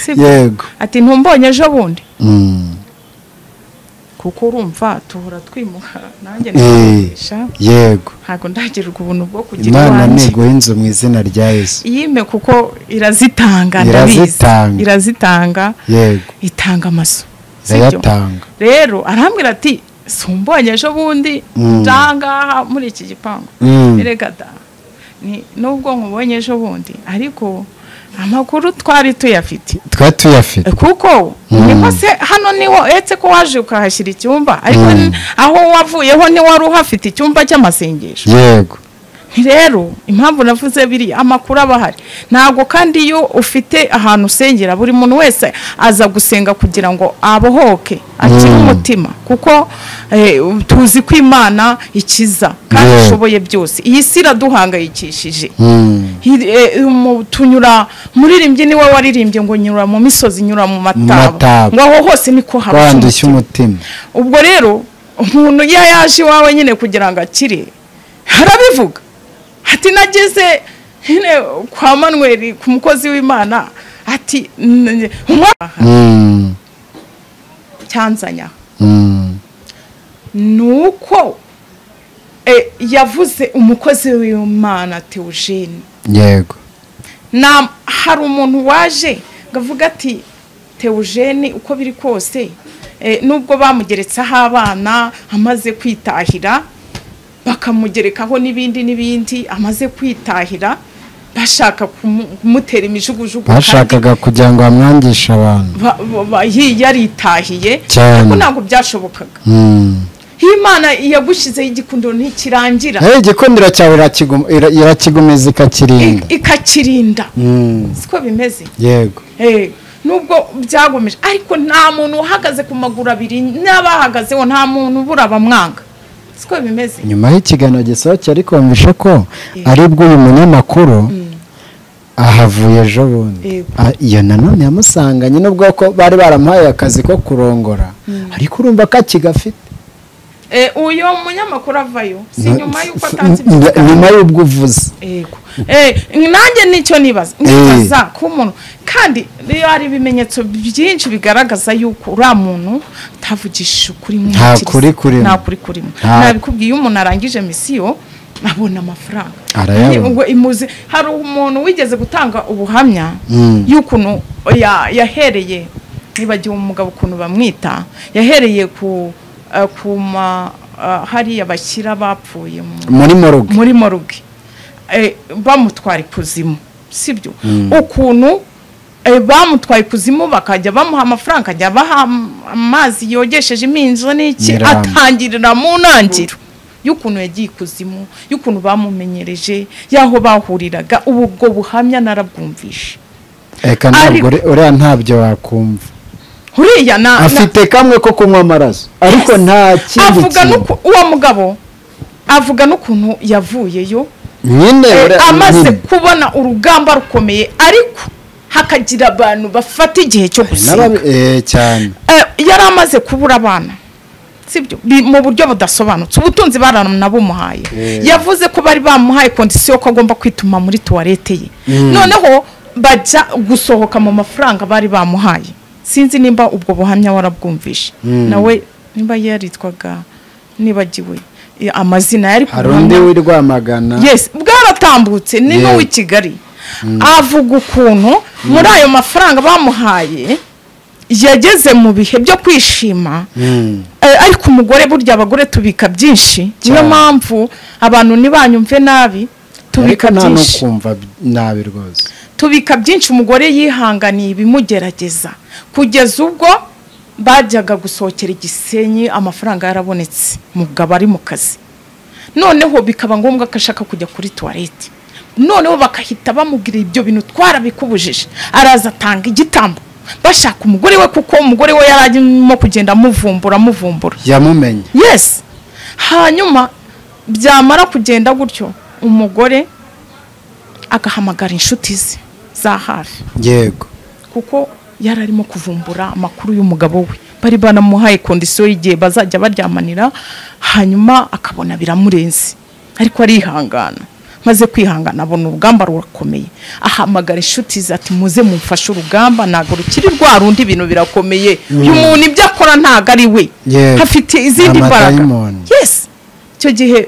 sibyo? yego ati ntumbonye ejo bundi Mm, kuko urumva tuhora twimuha nanjye Eh. nkagurisha yego ntabwo ndagirwa ubuntu bwo kugira imana iwanjye ntiguha inzu mu izina rya yesu yime kuko irazitanga ndabizi Irazitanga. irazitanga yego itanga amaso sibyo? irayatanga rero arambwira ati sumbonye ejo bundi Mm. ndangaha muri iki gipangu Mm. erega da Ni- nubwo nkubonye ejo bundi ariko amakuru twari tuyafite twari tuyafite kuko niho se hano niho uretse ko waje ukahashyira icyumba ariko ni- aho wavuyeho ntiwari uhafite icyumba cy'amasengesho yego rero impamvu navuze biriya amakuru aba ahari ntabwo kandi iyo ufite ahantu usengera buri muntu wese aza gusenga kugira ngo abohoke akire umutima kuko eh, tuzi ko imana ikiza kandi Yeah. ishoboye byose iyi si iraduhangayikishije Mm, Hi- eh, mu- tunyura muririmbyi niwe waririmbye ngo nyura mu misozi nyura mu mataba mataba. ngo aho hose niko haba wandushya umutima ubwo rero umuntu iyo yaje iwawe nyine kugira ngo akire harabivuga ati nageze nyine kwa manweri ku mukozi w'imana ati "N- umwana Mm, cyanzanya mm, nuko eh, yavuze umukozi w'imana Theogene yego na hari umuntu waje ngo avuge ati Theogene uko biri kose eh, nubwo bamugeretseho abana amaze kwitahira bakamugerekaho n'ibindi n'ibindi amaze kwitahira bashaka kumu- kumutera imijugujugu kandi bashakaga kugira ngo bamwangishe abantu ba- ba- ba- yi- yaritahiye Cyane. ariko ntabwo byashobokaga Mm. iyo imana yagushyizeho igikundo ntikirangira nayo igikundiro cyawe irakigum- ira- irakigumiza ikakirinda i- ikakirinda Mm, siko bimeze yego Eh, nubwo byagomeje ariko nta muntu uhagaze ku maguru abiri n'abahagazeho nta muntu ubura bamwanga siko bimeze nyuma y'ikiganiro gisohokeye ariko wumvishe ko ari bw'uyu munyamakuru ahavuye ejo bundi Yego. Ah, iyo nanone yamusanganye nubwo ko bari baramuhaye akazi ko kurongora ariko urumva ko akigafite Eh, uyo munyamakuru avayo si nyuma y'uko atanze N- nyuma ibyo y'ubwo uvuze yego Eh, nanjye nicyo nibaza nibaza ko umuntu kandi rero hari ibimenyetso byinshi bigaragaza yuko uriya muntu atavugishije ukuri mu Nta ntekerezo. kuri kurimo. nta kuri kurimo Nta- nabikubwiye iyo umuntu arangije misiyo abona amafaranga Arayabona. Ngo imuzi hari umuntu wigeze gutanga ubuhamya Mm. y'ukuntu ya- yahereye nibagiwe umugabo ukuntu bamwita yahereye ku eh, ku ma eh, hariya bashyira bapfuye mu muri moruge muri moruge Eh, bamutwara ikuzimu sibyo ukuntu eh, bamutwaye ikuzimu bakajya bamuha amafaranga akajya abaha am- amazi yogesheje iminzo n'iki Nyirahamwe. atangirira mu ntangiriro y'ukuntu yagiye ikuzimu y'ukuntu bamumenyereje y'aho bahuriraga ubu ubwo buhamya narabwumvishe reka Ariko- ntabwo uri- uriya ntabyo wakumva uriya na na- afite kamwe ko kunywa amaraso ariko nta kindi avuga kintu n'uku uwo mugabo avuga n'ukuntu yavuyeyo nyine Eh, uriya- amaze nyine. kubona urugamba rukomeye ariko hakagira abantu bafata igihe cyo gusiga N'ababi- eh, cyane Eh, yari amaze kubura abana sibyo Bi- mu buryo budasobanutse ubutunzi baranabumuhaye yavuze ko bari bamuhaye kondisiyo ko agomba kwituma muri tuwarete ye noneho bajya gusohoka mu mafaranga bari bamuhaye sinzi nimba ubwo buhamya warabwumvishe nawe nimba yaritwaga nibagiwe eh, amazina yari ku hari undi buhamya- w'i rwamagana yes bwaratambutse ni Yeah. n'uw'i kigali avuga ukuntu muri ayo mafaranga bamuhaye yageze mu bihe byo kwishima Mm. Eh, ariko umugore burya abagore tubika byinshi niyo Cyane. mpamvu abantu ntibanyumve nabi ariko tubika nta no byinshi kumva b- nabi rwose tubika byinshi umugore yihanganiye ibimugerageza kugeza ubwo bajyaga gusohokera igisenyi amafaranga yarabonetse umugabo ari mu kazi noneho bikaba ngombwa ko ashaka kujya kuri tuwarete noneho bakahita bamubwira ibyo bintu twarabikubujije araza atanga igitambo bashaka umugore we kuko umugore we yari arimo kugenda amuvumbura amuvumbura yamumenye yes hanyuma byamara kugenda gutyo umugore agahamagara inshuti ze za hafi yego kuko yari arimo kuvumbura amakuru y'umugabo we bari banamuhaye kondisiyo y'igihe bazajya baryamanira hanyuma akabona biramurenze ariko arihangana maze kwihangana abona urugamba rurakomeye ahamagara inshuti ze ati muze mumfashe urugamba ntabwo rukiri rwa rundi ibintu birakomeye uyu muntu ibyo akora ntabwo ari we Yego. hafite izindi Nta mbaraga madayimoni. yes icyo gihe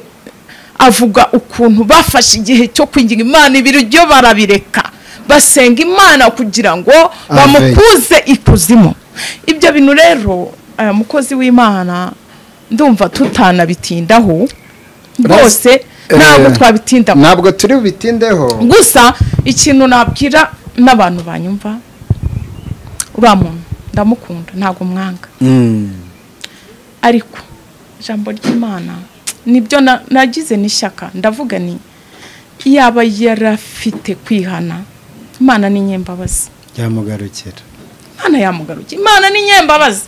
avuga ukuntu bafashe igihe cyo kwinginga imana ibiryo barabireka basenga imana kugira ngo bamukuze ikuzimu ibyo bintu rero aya mukozi w'imana ndumva tutanabitindaho rwose ntabwo Eh, twabitindaho ntabwo turi bubitindeho gusa ikintu nabwira n'abantu banyumva uriya muntu ndamukunda ntabwo mwanga Mm. ariko ijambo ry'imana nibyo na- nagize n'ishyaka ndavuga ni yaba yarafite kwihana imana ni nyembabazi yamugarukira imana yamugarukiye imana ni nyembabazi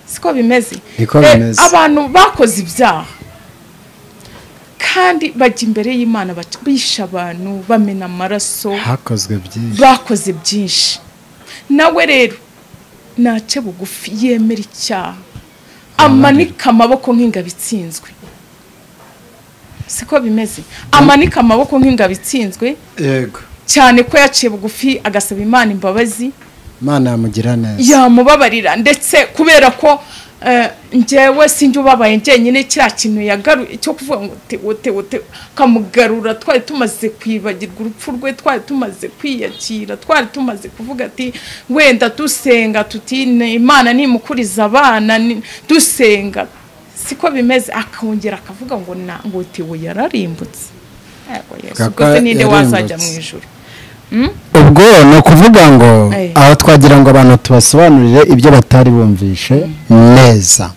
siko bimeze Niko Eh, bimeze. abantu bakoze ibyaha kandi bajya imbere y'imana baca- bishe abantu bamena amaraso hakozwe byinshi bakoze byinshi nawe rero nace bugufi yemera icyaha amanike amaboko nk'ingabo itsinzwe siko bimeze amanika amaboko nk'ingabo itsinzwe yego cyane ko yaciye bugufi agasaba imana imbabazi imana yamugira neza yamubabarira ndetse kubera ko eh, njyewe sinjye ubabaye njyenyine kiriya kintu yagaru cyo kuvuga ngo te wote wote kamugarura twari tumaze kwibagirwa urupfu rwe twari tumaze kwiyakira twari tumaze kuvuga ati wenda dusenga tuti "Ni imana nimukuriza abana ni- dusenga siko bimeze akongera akavuga ngo na ngo tewe yararimbutse Yego, Yesu, Kaka ubwo se ninde wazajya yarimbutse. mu ijuru ubwo ni ukuvuga ngo Eh. aho twagira ngo abantu tubasobanurire ibyo batari bumvishe neza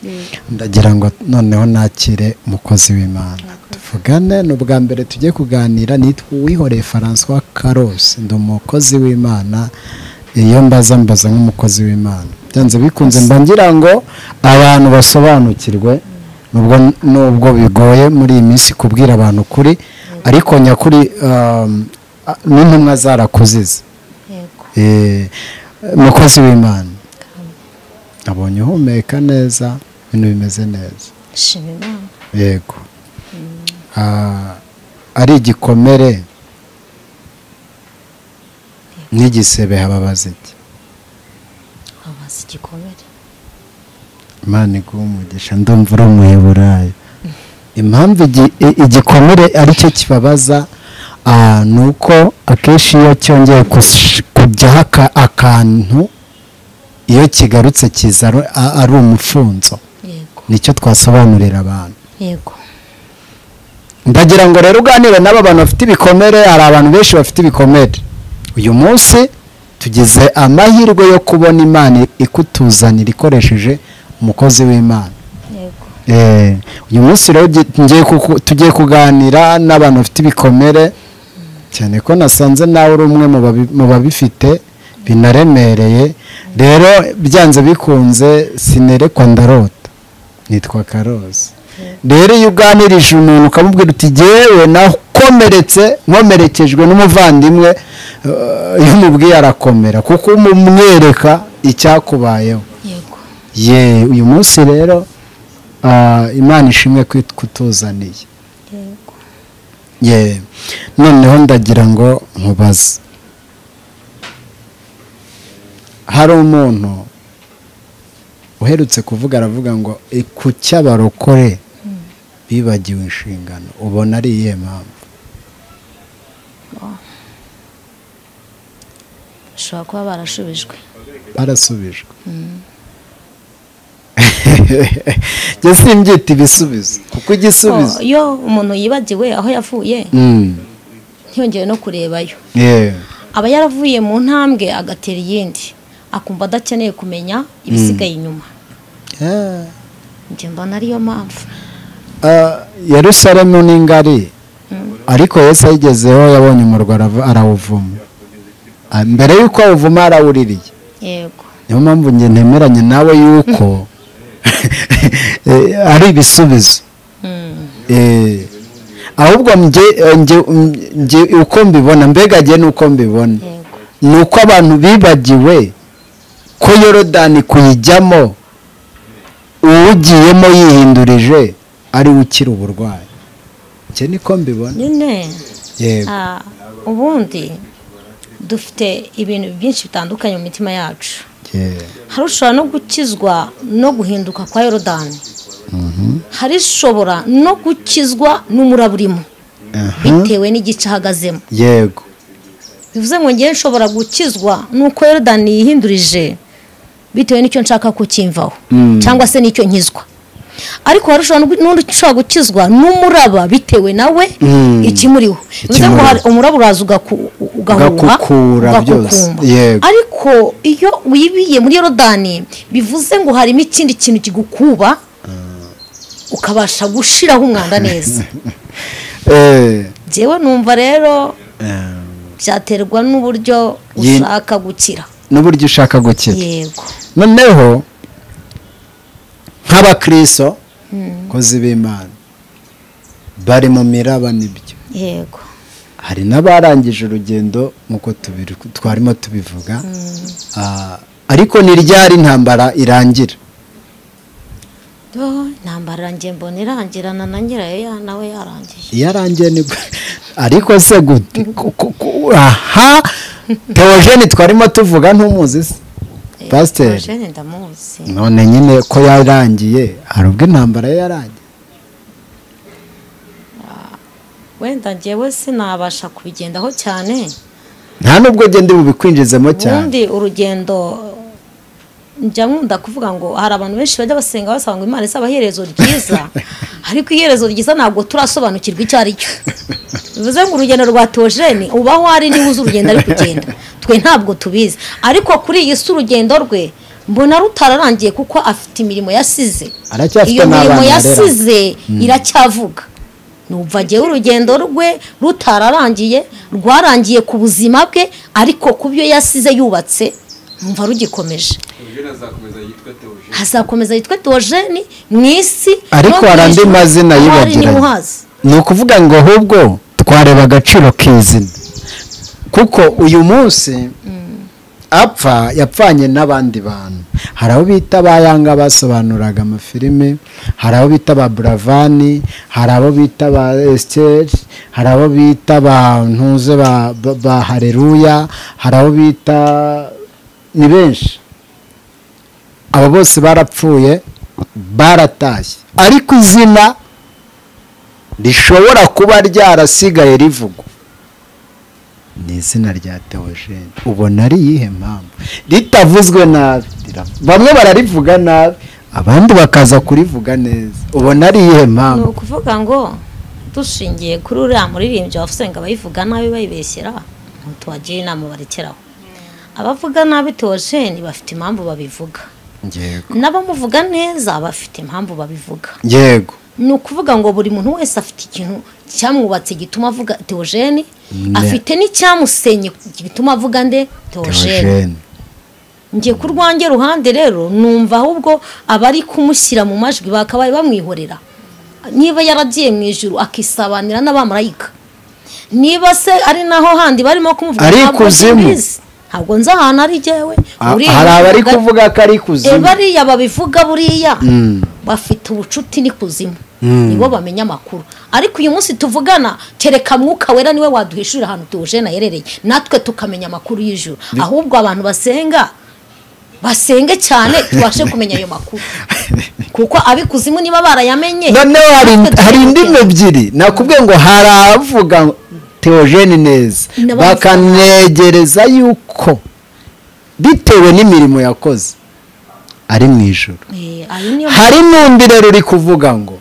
ndagira ngo noneho nakire umukozi w'imana tuvugane ni ubwa mbere tugiye kuganira nitwa uwihoreye francois carlos ndi umukozi w'imana iyo mbaza mbaza nk'umukozi w'imana byanze bikunze mba ngira ngo abantu basobanukirwe nubwo nubwo bigoye muri iyi minsi kubwira abantu ukuri ariko nyakuri um, a- n'intumwa zarakuzize yego Eh, mukozi w'imana abonye uhumeka neza ibintu bimeze neza shima imana yego Ah, ari igikomere n'igisebe hababaza iki abaza igikomere imana iguha umugisha ndumva uri umuheburayo impamvu igi- i- igikomere ari cyo kibabaza ah, ni uko akenshi iyo cyongeye kush- kujyaho aka- akantu iyo kigarutse kiza ari- a- ari umufunzo yego nicyo twasobanurira abantu yego ndagira ngo rero uganire n'aba bantu bafite ibikomere hari abantu benshi bafite ibikomere uyu munsi tugize amahirwe yo kubona imana ikutuzanira ikoresheje umukozi w'imana yego Eh, uyu munsi rero gi- ngiye kuku- tugiye kuganira n'abantu bafite ibikomere cyane ko nasanze nawe uri umwe mu babi- mu babifite binaremereye rero byanze bikunze sinerekwa ndarota nitwa karozi rero iyo uganirije umuntu ukamubwira uti jyewe nakomeretse nkomerekejwe n'umuvandimwe eh, iyo umubwiye arakomera kuko umumwereka icyakubayeho yego ye uyu munsi rero ah, imana ishimwe ko kutuzaniye yego ye noneho ndagira ngo nkubaze hari umuntu uherutse kuvuga aravuga ngo "E, ku cy'abarokore bibagiwe inshingano ubona ari iyihe mpamvu bashobora kuba barashubijwe barasubijwe njye simbyita ibisubizo kuko igisubizo Oh, iyo umuntu yibagiwe aho yavuye Mm, ntiyongeye no kurebayo yewe aba yaravuye mu ntambwe agatera iyindi akumva adakeneye kumenya ibisigaye inyuma Ah. njye mbona ariyo mpamvu Ah, yerusalemu ni ngari ariko yesu ayigezeho yabonye umurwa arava- arawuvuma Ah, mbere y'uko awuvuma arawuririye yego niyo mpamvu njye ntemeranya nawe y'uko eh, ari ibisubizo Eh, ahubwo njye- eh, njye- mm, njye uko mbibona mbega njye n'uko mbibona yego ni uko abantu bibagiwe ko yorodani kuyijyamo uwugiyemo yihindurije ari we ukira uburwayi icyo niko mbibona nyine yego ah, ubundi dufite ibintu byinshi bitandukanye mu mitima yacu ye- hari ushobora no gukizwa no guhinduka kwa yorodani hari ushobora no gukizwa n'umuraba urimo aha, bitewe n'igice ahagazemo yego bivuze ngo ngewe nshobora gukizwa nuko yorodani yihindurije bitewe n'icyo nshaka ko kimvaho cyangwa se n'icyo nkizwa ariko hari ushobora n'ugu- n'undi ushobora gukizwa n'umuraba bitewe nawe Mm. ikimuriho bivuze ngo hari- umuraba uraza ugaku- ugahuha Ugakukura byose. ugakukumba. Yego. ariko iyo wibiye muri yorodani bivuze ngo harimo ikindi kintu kigukuba ukabasha gushiraho umwanda neza Eh, njyewe numva rero eh, byaterwa n'uburyo Ye- ushaka gukira n'uburyo ushaka gukira yego noneho nk'abakristo kozi b'imana bari mu miraba nibyo yego hari n'abarangije urugendo nk'uko tubiru- twarimo tubivuga Ah, ariko ni ryari intambara irangira intambara irangiye mbona irangirana na nyirayo nawe yarangiye iyo arangiye nibwo ariko se gute Ku- ku- ku- aha teogene twarimo tuvuga ntumuzi se pasiteri Eugene ndamuzi none nyine ko yarangiye hari ubwo intambara ye yarangiye wenda njyewe sinabasha kubigendaho cyane nta nubwo genda ndi bubikwinjizemo cyane ubundi urugendo njya nkunda kuvuga ngo hari abantu benshi bajya basenga basaba ngo imana isaba iherezo ryiza ariko iherezo ryiza ntabwo turasobanukirwa icyo ari cyo bivuze ngo urugendo rwa teogene ubaho ari niba uzi urugendo ari kugenda twe ntabwo tubizi ariko kuri iyi si urugendo rwe mbona rutararangiye kuko afite imirimo yasize aracyafite iyo mirimo n'abana arera yasize iracyavuga numva ngewe urugendo rwe rutararangiye rwarangiye ku buzima bwe ariko ku byo yasize yubatse numva rugikomeje azakomeza yitwa teogene mu isi ariko no mu hari andi ijuru. mazina Aho ari ni yibagiranye muhazi ni ukuvuga ngo ahubwo twareba agaciro k'izina kuko uyu munsi apfa yapfanye n'abandi bantu hari abo bita ba yanga basobanuraga amafilime hari abo bita ba buravani hari abo bita ba esiteri hari abo bita ba ntuze ba- ba- ba hareruya hari abo bita ni benshi abo bose barapfuye baratashye ariko izina rishobora kuba ryarasigaye rivugwa ni izina rya teogene ubona ari iyihe mpamvu ritavuzwe nabi rira- bamwe bararivuga nabi abandi bakaza kurivuga neza ubona ari iyihe ni mpamvu ukuvuga ngo dushingiye kuri uriya muririmbyi wavuze ngo abayivuga nabi bayibeshyera tubagira inama barekeraho abavuga nabi teogene bafite impamvu babivuga yego n'abamuvuga neza bafite impamvu babivuga yego ni ukuvuga ngo buri muntu wese afite ikintu cyamwubatse gituma avuga teogene afite n'icyamusenye gituma avuga nde teogene teogene njye ku rwanjye ruhande rero numva ahubwo abari kumushyira mu majwi bakabaye bamwihorera niba yaragiye mu ijuru akisabanira n'abamarayika niba se ari naho handi barimo kumuvuga Ari ntabwo ikuzimu. nkibizi. ntabwo nzi ahantu ari jyewe A- Uriya hari abari uvuga- kuvuga ko ari E, kuzimu bariya babivuga buriya Mm. bafite ubucuti n'ikuzimu nibo bamenya amakuru ariko uyu munsi tuvugana kereka mwuka wera niwe waduhishurira ahantu tuwujena yerereye natwe tukamenya amakuru y'ijuru ahubwo abantu basenga basenge cyane tubashe kumenya ayo makuru kuko ab'ikuzimu niba barayamenye noneho hari natwe hari tukamenya. indimi ebyiri nakubwiye ngo hari abavuga ngo teogene neza N'abavuga bakanegereza yuko bitewe n'imirimo yakoze ari mu ijoro Eh, ayo niyo hari n'undi rero uri kuvuga ngo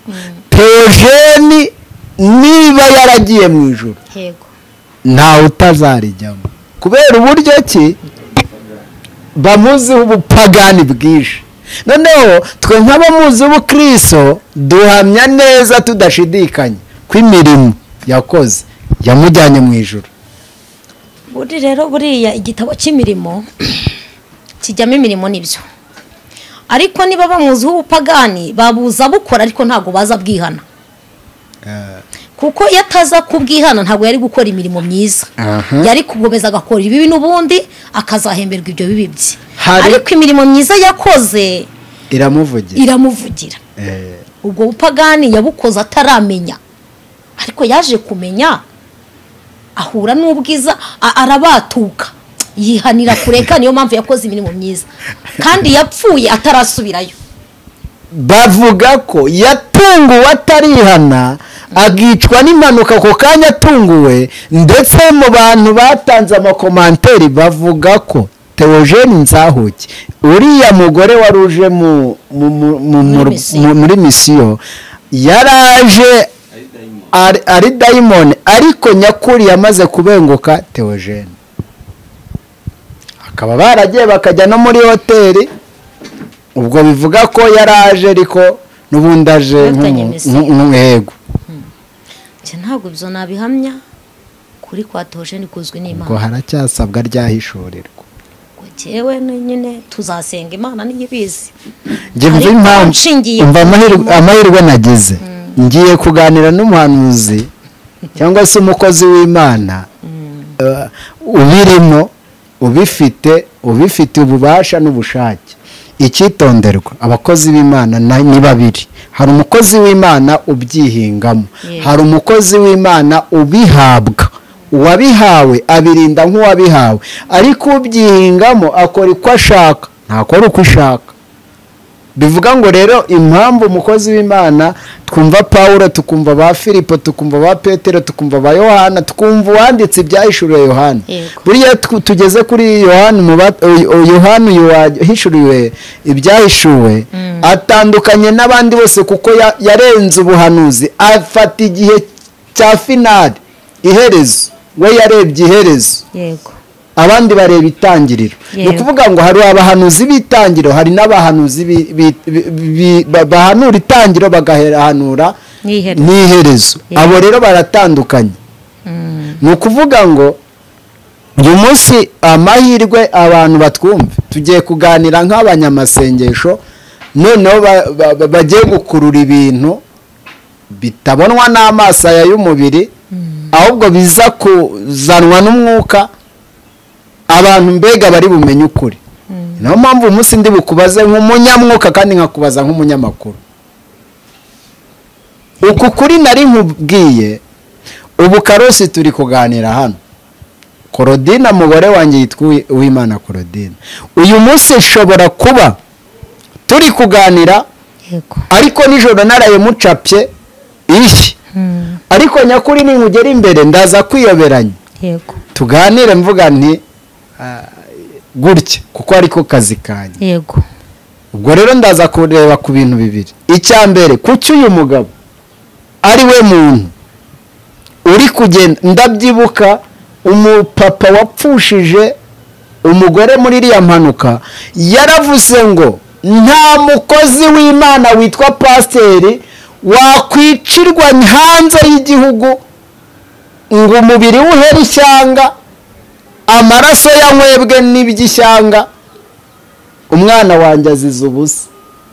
teogene niba yaragiye mu ijoro ntego ntawe utazarijyamo kubera uburyo ki bamuziho ubupagani bwinshi noneho twe nk'abamuzi ubukristo duhamya neza tudashidikanya ko imirimo yakoze yamujyanye mu ijoro buri rero buriya igitabo cy'imirimo kijyamo imirimo nibyo ariko niba bamuziho ubupagani babuza bukora ariko ntabwo baza bwihana kuko iyo ataza kubwihana ntabwo yari gukora imirimo myiza Aha. yari gukomeza agakora ibibi n'ubundi akazahemberwa ibyo bibi bye Hari- ariko imirimo myiza yakoze iramuvugira iramuvugira Eh, ubwo bupagani yabukoze ataramenya ariko yaje kumenya ahura n'ubwiza a- arabatuka yihanira kureka niyo mpamvu yakoze imirimo myiza kandi yapfuye atarasubirayo bavuga ko yatunguwe atarihana agicwa n'impanuka ako kanya atunguwe ndetse mu bantu batanze amakomanteri bavuga ko teogene nzahuke uriya mugore wari uje mu- mu- mu- mu- mu- misiyo. mu- muri misiyo yaraje ari- ari dayimoni ariko nyakuri yamaze kubenguka teogene akaba baragiye bakajya no muri hoteli ubwo bivuga ko yaraje ariko n'ubundi aje Bafitanye nk'umu- misiyo. nk'u- nk'uwego njye ntabwo ibyo nabihamya kuri kwa teogene ubwo kuzwi n'imana haracyasabwa ryahishurirwa ngo njyewe nyine tuzasenga imana niyo ibizi njye mva Ariko impamvu nshingiye mva ku amahirwe mirimo. amahirwe nagize ngiye kuganira n'umuhanuzi cyangwa se umukozi w'imana eh, ubirimo ubifite ubifite ububasha n'ubushake icyitonderwa abakozi b'imana na- ni babiri hari umukozi w'imana ubyihingamo hari umukozi w'imana ubihabwa uwabihawe abirinda nk'uwabihawe ariko ubyihingamo akora uko ashaka ntakora uko ishaka bivuga ngo rero impamvu umukozi w'imana twumva paul tukumva ba filipo tukumva ba petero tukumva ba yohana tukumva uwanditse ibyahishuriwe yohana Yego. buriya tu- tugeze kuri yohana umuba- o- o- yohana uyu wahishuriwe ibyahishuwe atandukanye n'abandi bose kuko ya- yarenze ubuhanuzi afata igihe cya finali iherezo we yarebye iherezo yego abandi bareba itangiriro ni Yego. ukuvuga ngo hari abahanuzi b'itangiriro hari n'abahanuzi bi- bi- bi- bi- ba- bahanura itangiriro bagahanura N'iherezo. n'iherezo Yego. abo rero baratandukanye ni ukuvuga ngo uyu munsi amahirwe abantu batwumve tugiye kuganira nk'abanyamasengesho noneho ba- ba- ba- bagiye gukurura ibintu bitabonwa n'amaso aya y'umubiri ahubwo biza kuzanwa n'umwuka abantu mbega bari bumenye ukuri niyo mpamvu uyu munsi ndi bukubaze nk'umunyamwuka kandi nkakubaza nk'umunyamakuru uku kuri nari nkubwiye ubu karosi turi kuganira hano korodina umugore wanjye yitwa Uwi- uwimana korodina uyu munsi nshobora kuba turi kuganira yego ariko nijoro narayimucapye ishyi ariko nyakuri ninkugera imbere ndaza kwiyoberanya yego tuganire mvuga nti ah, gutya kuko ariko kazi kanjye yego ubwo rero ndaza kureba ku bintu bibiri icya mbere kuki uyu mugabo ari we muntu uri kugenda ndabyibuka umupapa wapfushije umugore muri iriya mpanuka yaravuze ngo nta mukozi w'imana witwa pasiteri wakwicirwa hanze y'igihugu ngo umubiri we uhere ishyanga amaraso yanywebwe n'iby'ishyanga umwana wanjye azize ubusa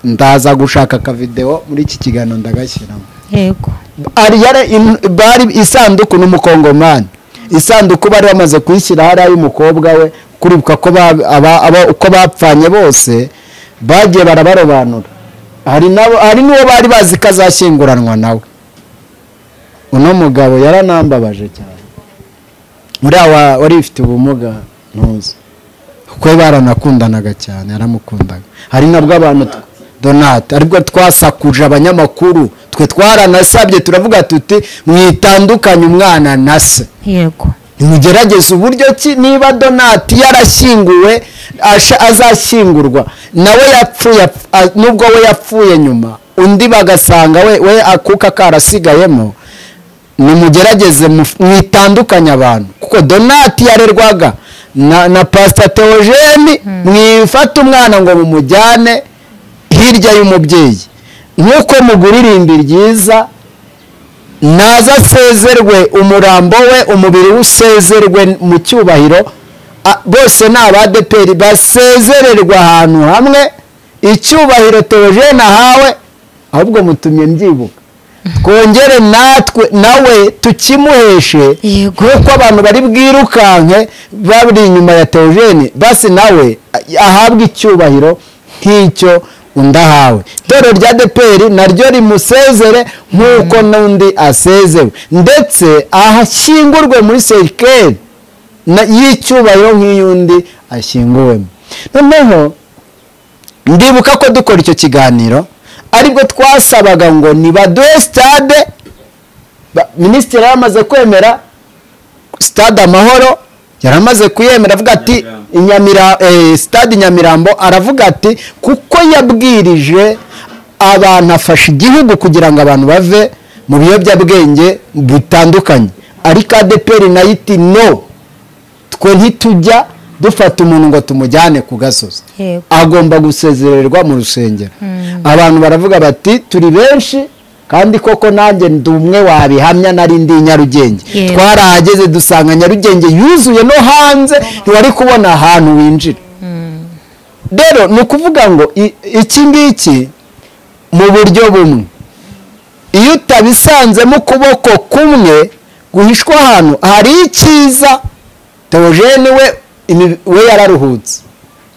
ndaza gushaka akavidewo muri iki kiganiro ndagashyiramo yego ari yara in- bari isanduku n'umukongomani isanduku bari bamaze kuyishyira hariya y'umukobwa we kuribuka ko ba- aba- aba- uko bapfanye bose bagiye barabarobanura hari n'abo- hari n'uwo bari bazi ko azashyinguranwa nawe uno mugabo yaranambabaje cyane uriya wa- wari ufite ubumuga ntuzi kuko baranakundanaga cyane yaramukundaga hari nabwo abantu tw- donate aribwo twasakuje abanyamakuru twe twaranasabye turavuga tuti mwitandukanye umwana na se yego mugerageze uburyo ki niba donati yarashyinguwe asha- azashyingurwa nawe yapfuye apf- a- nubwo we yapfuye nyuma undi bagasanga we we akuka karasigayemo nimugerageze muf- mwitandukanye abantu kuko donati yarerwaga na, na pasita teogeni mwifate umwana ngo mumujyane hirya y'umubyeyi nk'uko mugura irimbi ryiza naza asezerwe umurambo we umubiri we usezerwe mu cyubahiro a- bose ni abadeperi basezererwa ahantu hamwe icyubahiro teogene ahawe ahubwo mutumye mbyibuka twongere natwe nawe tukimuheshe Yego. nk'uko abantu bari bwirukanke bari inyuma ya teogene basi nawe a- ahabwe icyubahiro nk'icyo undi ahawe itorero rya deperi naryo rimusezere nk'uko n'undi asezewe ndetse ahashyingurwe muri serikeri na- y'icyubahiro nk'iy'undi ashyinguwemo noneho ndibuka ko dukora icyo kiganiro aribwo twasabaga ngo nibaduhe sitade ba- minisitiri yaramaze kwemera sitade amahoro yaramaze kuyemera avuga ati Inyamira- eh, sitade nyamirambo aravuga ati kuko yabwirije abantu afasha igihugu kugira ngo abantu bave mu biyobyabwenge butandukanye ariko adeperi nayo iti no twe ntitujya dufata umuntu ngo tumujyane ku gasozi Yego. agomba gusezererwa mu rusengero abantu baravuga bati turi benshi kandi koko nanjye ndi umwe wabihamya nari ndi i nyarugenge Yego. twarahageze dusanga nyarugenge yuzuye no hanze ntiwari kubona ahantu winjira rero ni ukuvuga ngo i- iki ngiki mu buryo bumwe iyo utabisanzemo ukuboko kumwe guhishwa ahantu hari icyiza teogene we imi- we yararuhutse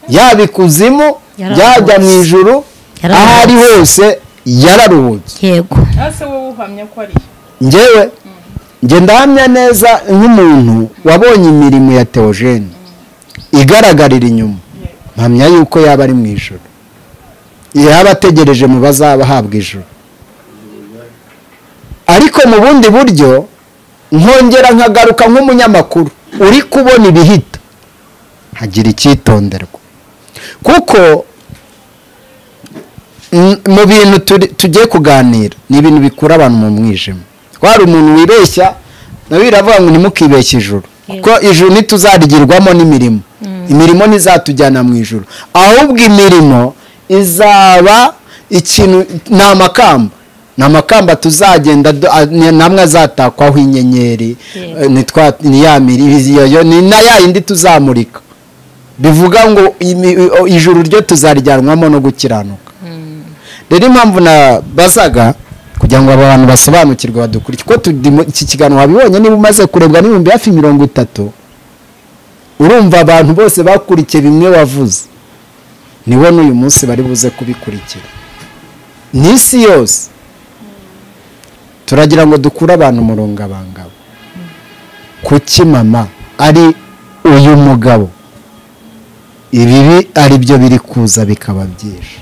yaba ikuzimu byajya mu ijuru aho ari hose yararuhutse yego ese wowe uhamya ko ari ngewe nge ndahamya neza nk'umuntu wabonye imirimo ya teogene igaragarira inyuma mpamya yuko yaba ari mu ijoro yaba ategereje mu bazaba ahabwa ijoro ariko mu bundi buryo nkongera nkagaruka nk'umunyamakuru uri kubona ibihita hagira icyitonderwa kuko mm, mu bintu turi- tugiye kuganira ni ibintu bikura abantu mu mwijima twari umuntu wibeshya nawe biravuga ngo ntimukibeshye ijuru kuko ijuru ntituzarigirwamo n'imirimo imirimo ntizatujyana mu ijuru ahubwo imirimo izaba ikintu ni amakamba ni amakamba tuzagenda du- a- ni- namwe azatakwaho inyenyeri eh, nitwa- ni ya miri- iyo- iyo- ni na ya yindi tuzamurika bivuga ngo imi- o- ijuru ryo tuzarijyanwamo no gukiranuka rero impamvu nabazaga kugira ngo aba bantu basobanukirwe badukurikire ko turi mu- iki kiganiro wabibonye niba umaze kurebwa n'ibihumbi hafi mirongo itatu urumva abantu bose bakurikiye bimwe wavuze niwo n'uyu munsi bari buze kubikurikira n'isi yose turagira ngo dukure abantu murungabangabo kuki mama ari uyu mugabo ibibi ari byo biri kuza bikaba byinshi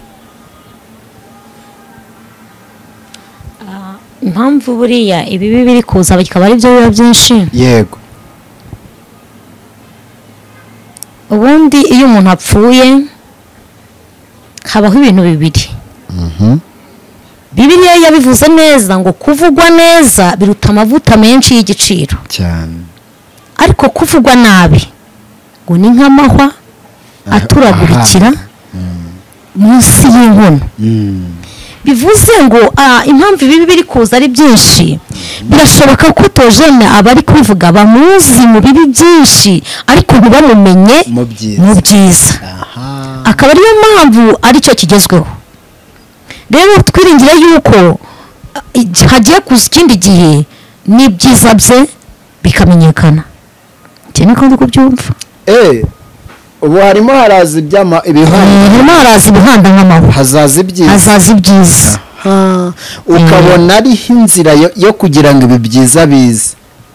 impamvu buriya ibibi biri kuza bikaba ari byo biba byinshi yego ubundi iyo umuntu apfuye habaho ibintu bibiri bibiriya yabivuze neza ngo kuvugwa neza biruta amavuta menshi y'igiciro cyane ariko kuvugwa nabi ngo ni nk'amahwa aturagurikira munsi y'inkono bivuze ngo ah, impamvu ibibi biri kuza ari byinshi birashoboka ko tojene abari kubivuga bamuzi mu bibi byinshi ariko ntibamumenye mu byiza. mu byiza aha akaba ariyo mpamvu aricyo kigezweho rero twiringire yuko ah, ig- hagiye kuza ikindi gihe n'ibyiza bye bikamenyekana njye niko ndi kubyumva eee ubu harimo haraza iby'ama ibihano harimo haraza ibihanda nk'amahwa hazaza ibyiza hazaza ibyiza aha ukabona ariho inzira yo- yo kugira ngo ibi byiza bize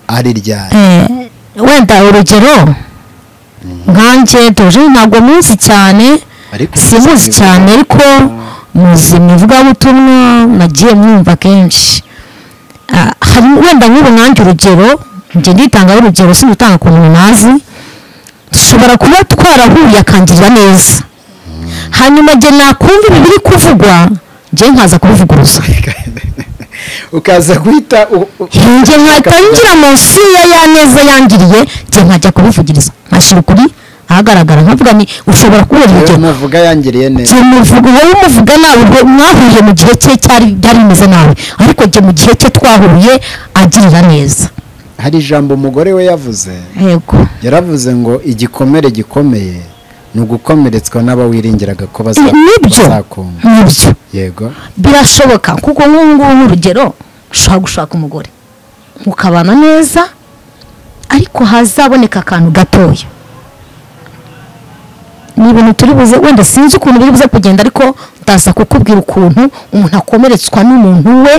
ari ryari Eh, wenda urugero nkanjye tuje ntabwo muzi cyane Ariko simuzi muzi cyane ariko muzi mu ivugabutumwa nagiye mwumva kenshi Ah, hari- wenda nk'ubu nanjye urugero njye nditangaho urugero sinutanga ku muntu ntazi nshobora kuba twarahuye akangirira neza hanyuma njye nakumva ibi biri kuvugwa njye nkaza kubivuguruza ukaza guhita u- u- njye nkahita ngira munsi ya ya neza yangiriye njye nkajya kubivugiriza nkashyira ukuri ahagaragara nkavuga ni ushobora kubera Rero urugero muvuga yangiriye neza njye muvuga wowe umuvuga nawe ubwo mwahuye mu gihe cye cyari byari bimeze nawe ariko njye mu gihe cye twahuye agirira neza hari ijambo umugore we yavuze yego yaravuze ngo igikomere gikomeye ni ugukomeretswa n'abawiringiraga ko baza- nibyo bazakunga nibyo yego birashoboka kuko nk'ubu ngubu nk'urugero ushobora gushaka umugore mukabana neza ariko hazaboneka akantu gatoya ni ibintu turi buze wenda sinzi ukuntu biri buze kugenda ariko ndaza kukubwira ukuntu umuntu akomeretswa n'umuntu we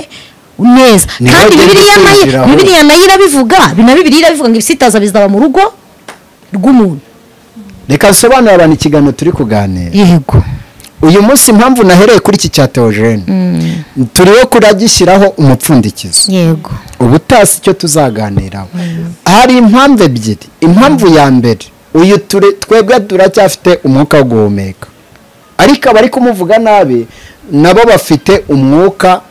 neza Niho kandi agenda bibiliya nayo akurikiraho. bibiliya nayo irabivuga bino bibiliya irabivuga ngo ibisitaza bizaba mu rugo rw'umuntu reka nsobanurire abantu ikiganiro turi kuganira yego uyu munsi impamvu nahereye kuri iki cya teogene turiho kuragishyiraho umupfundikizo yego ubutasi icyo tuzaganiraho hari impamvu ebyiri impamvu ya mbere uyu ture- twebwe turacyafite umwuka wo guhumeka ariko abari kumuvuga nabi nabo bafite umwuka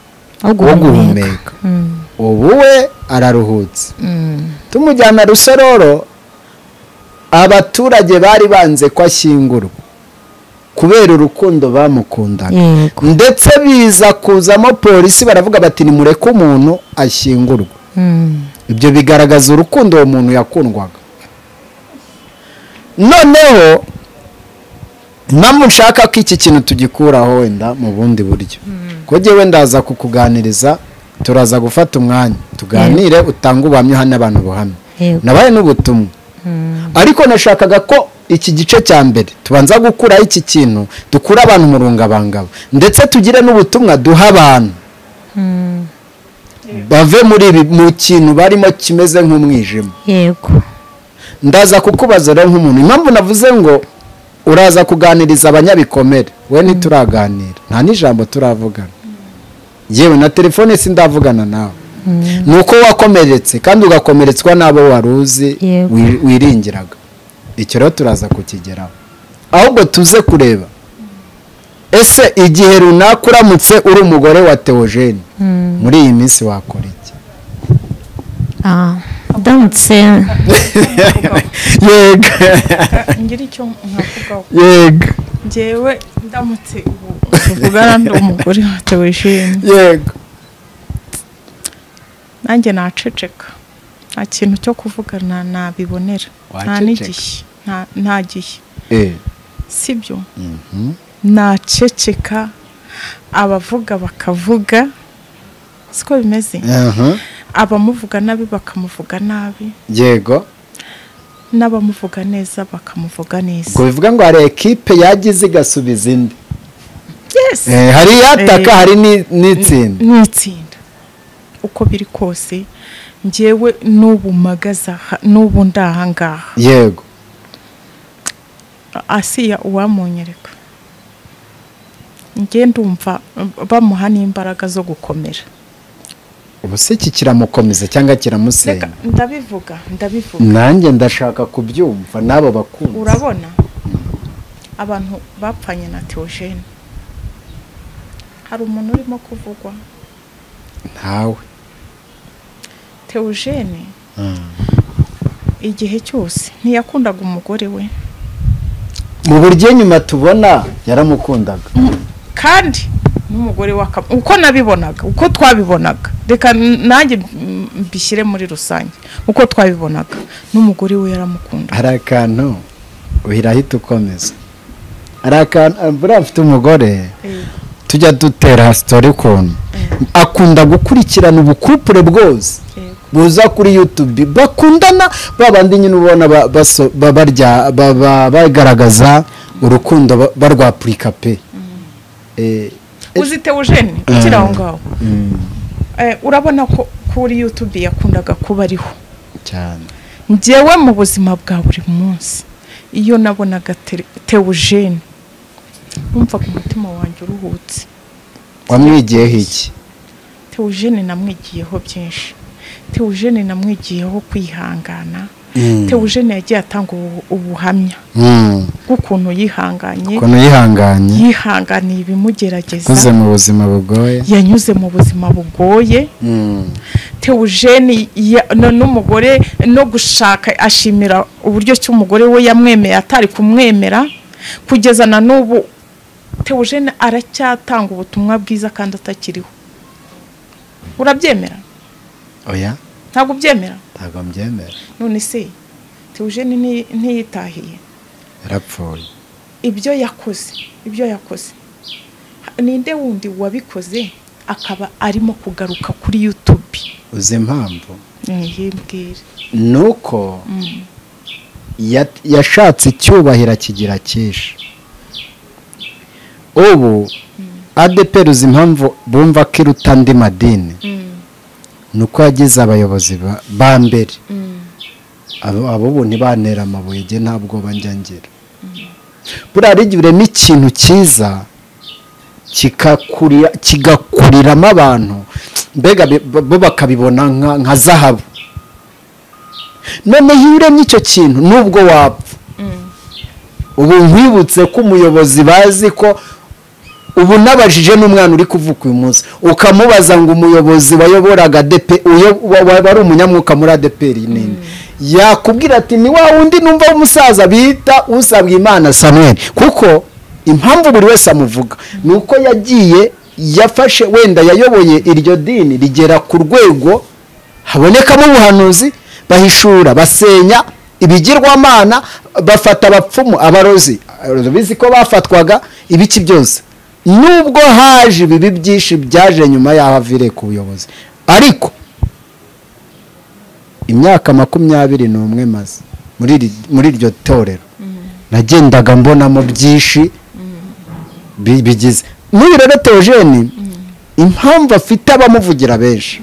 Wo wo guhumeka. guhumeka ubu we araruhutse tumujyana rusororo abaturage bari banze ko ashyingurwa kubera urukundo bamukundaga Yego. ndetse biza kuzamo polisi baravuga bati nimureke umuntu ashyingurwe ibyo bigaragaza urukundo uwo muntu yakundwaga noneho impamvu nshaka ko iki kintu tugikuraho wenda mu bundi buryo ko njyewe ndaza kukuganiriza turaza gufata umwanya tuganire utange ubuhamya uhane abantu ubuhamya Yego. nabaye n'ubutumwa ariko nashakaga ko iki gice cya mbere tubanza gukuraho iki kintu dukure abantu umurungabangabo ndetse tugire n'ubutumwa duha abantu bave muri ibi mu kintu barimo kimeze nk'umwijima yego ndaza kukubaza rero nk'umuntu impamvu navuze ngo uraza kuganiriza abanyabikomere we ntituraganira nta n'ijambo turavugana yewe na telefone sindavugana nawe ni uko wakomeretse kandi ugakomeretswa n'abo wari uzi Yego. wi- wiringiraga icyo rero turaza kukigeraho ahubwo tuze kureba ese igihe runaka uramutse uri umugore wa teogene muri iyi minsi wakora iki Ah, ndamutse yego ngira icyo mwavugaho yego ngewe ndamutse ubu tuvuga ndi umugore watewe ishimwe yego nanjye naceceka nta kintu cyo kuvugana nabibonera nta Waceceka. n'igishyi nta- nta gihe Eh, sibyo naceceka abavuga bakavuga siko bimeze aha, abamuvuga nabi bakamuvuga nabi yego n'abamuvuga neza bakamuvuga neza ubwo bivuga ngo hari ekipe yagize igasubiza indi yes Eh, hari iyataka Eh. hari ni- n'itsinda ni itsinda uko biri kose ngewe n'ubu mpagaze aha n'ubu ndi aha ngaha yego asiya uwamunyereka nge ndumva bamuha n'imbaraga zo gukomera ubu se iki kiramukomeza cyangwa Reka, kiramusenya ndabivuga ndabivuga nanjye ndashaka kubyumva n'abo bakunzi urabona abantu bapfanye na teogene hari umuntu urimo kuvugwa ntawe teogene igihe cyose ntiyakundaga umugore we mu buryo nyuma tubona yaramukundaga kandi n'umugore w'akaba uko nabibonaga uko twabibonaga reka n- nanjye m- mbishyire muri rusange uko twabibonaga n'umugore we yaramukunda hari akantu wirahita ukomeza hari akantu ah, buriya mfite umugore tujya dutera sitori ukuntu akunda gukurikirana ubukupure bwose Yego. buza kuri yutube bakundana ba bandi nyine ubona ba- baso- ba- barya- ba- ba- bagaragaza urukundo ba- barwapurika pe Eh, uzitewe ujene ukiri aho ngaho Eh, urabona ko kuri yutube yakundaga kuba ariho cyane ngewe mu buzima bwa buri munsi iyo nabonaga Tere- teogene numvaga umutima wanjye uruhutse wamwigiyeho iki teogene namwigiyeho byinshi teogene namwigiyeho kwihangana teogene yagiye atanga ubu- ubuhamya Mm, bw'ukuntu yihanganye ukuntu yihanganye yihanganiye ibimugerageza uze mu buzima bugoye yanyuze mu buzima bugoye Mm, teogene ya- no- n'umugore no gushaka ashimira uburyo ki umugore we yamwemeye atari kumwemera kugeza na n'ubu teogene aracyatanga ubutumwa bwiza kandi atakiriho urabyemera oya ntabwo ubyemera ntabwo mbyemera none se teogene nti- ntiyitahiye yarapfuye ibyo yakoze ibyo yakoze ninde wundi wabikoze akaba arimo kugaruka kuri yutube uzi impamvu yibwira ni uko ya- yashatse icyubahiro akigira cyinshi ubu adeperi uzi impamvu bumva ko iruta andi madini ni uko yagize abayobozi ba- ba mbere Abo- abo ubu ntibanera amabuye nge ntabwo njya ngira buriya hari igihe urema ikintu cyiza kikakurira- kigakuriramo abantu mbega bi- bo bakabibona nka- nka zahabu noneho iyo uremye icyo kintu nubwo wapfa ubu nkwibutse ko umuyobozi bazi ko ubu nabajije n'umwana uri kuvuka uyu munsi ukamubaza ngo umuyobozi wayoboraga adepe uyo- wa- wa- wari umunyamwuka muri adeperi nini yakubwira ati ni wa wundi numva w'umusaza bita usabwa imana samuel kuko impamvu buri wese amuvuga ni uko yagiye yafashe wenda yayoboye iryo dini rigera ku rwego habonekamo ubuhanuzi bahishura basenya ibigirwamana bafata abapfumu abarozi bizi ko bafatwaga ibiki byose nubwo haje ibibi byinshi byaje nyuma y'aho avire ku buyobozi ariko imyaka makumyabiri n'umwe maze muri iri- muri iryo torero nagendaga mbonamo byinshi bi- bigize n'uyu rero teogene impamvu afite abamuvugira benshi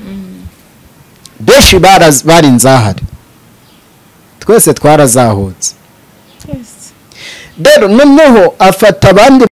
benshi baraz- bari inzahare twese twarazahutse Yes. rero noneho afata abandi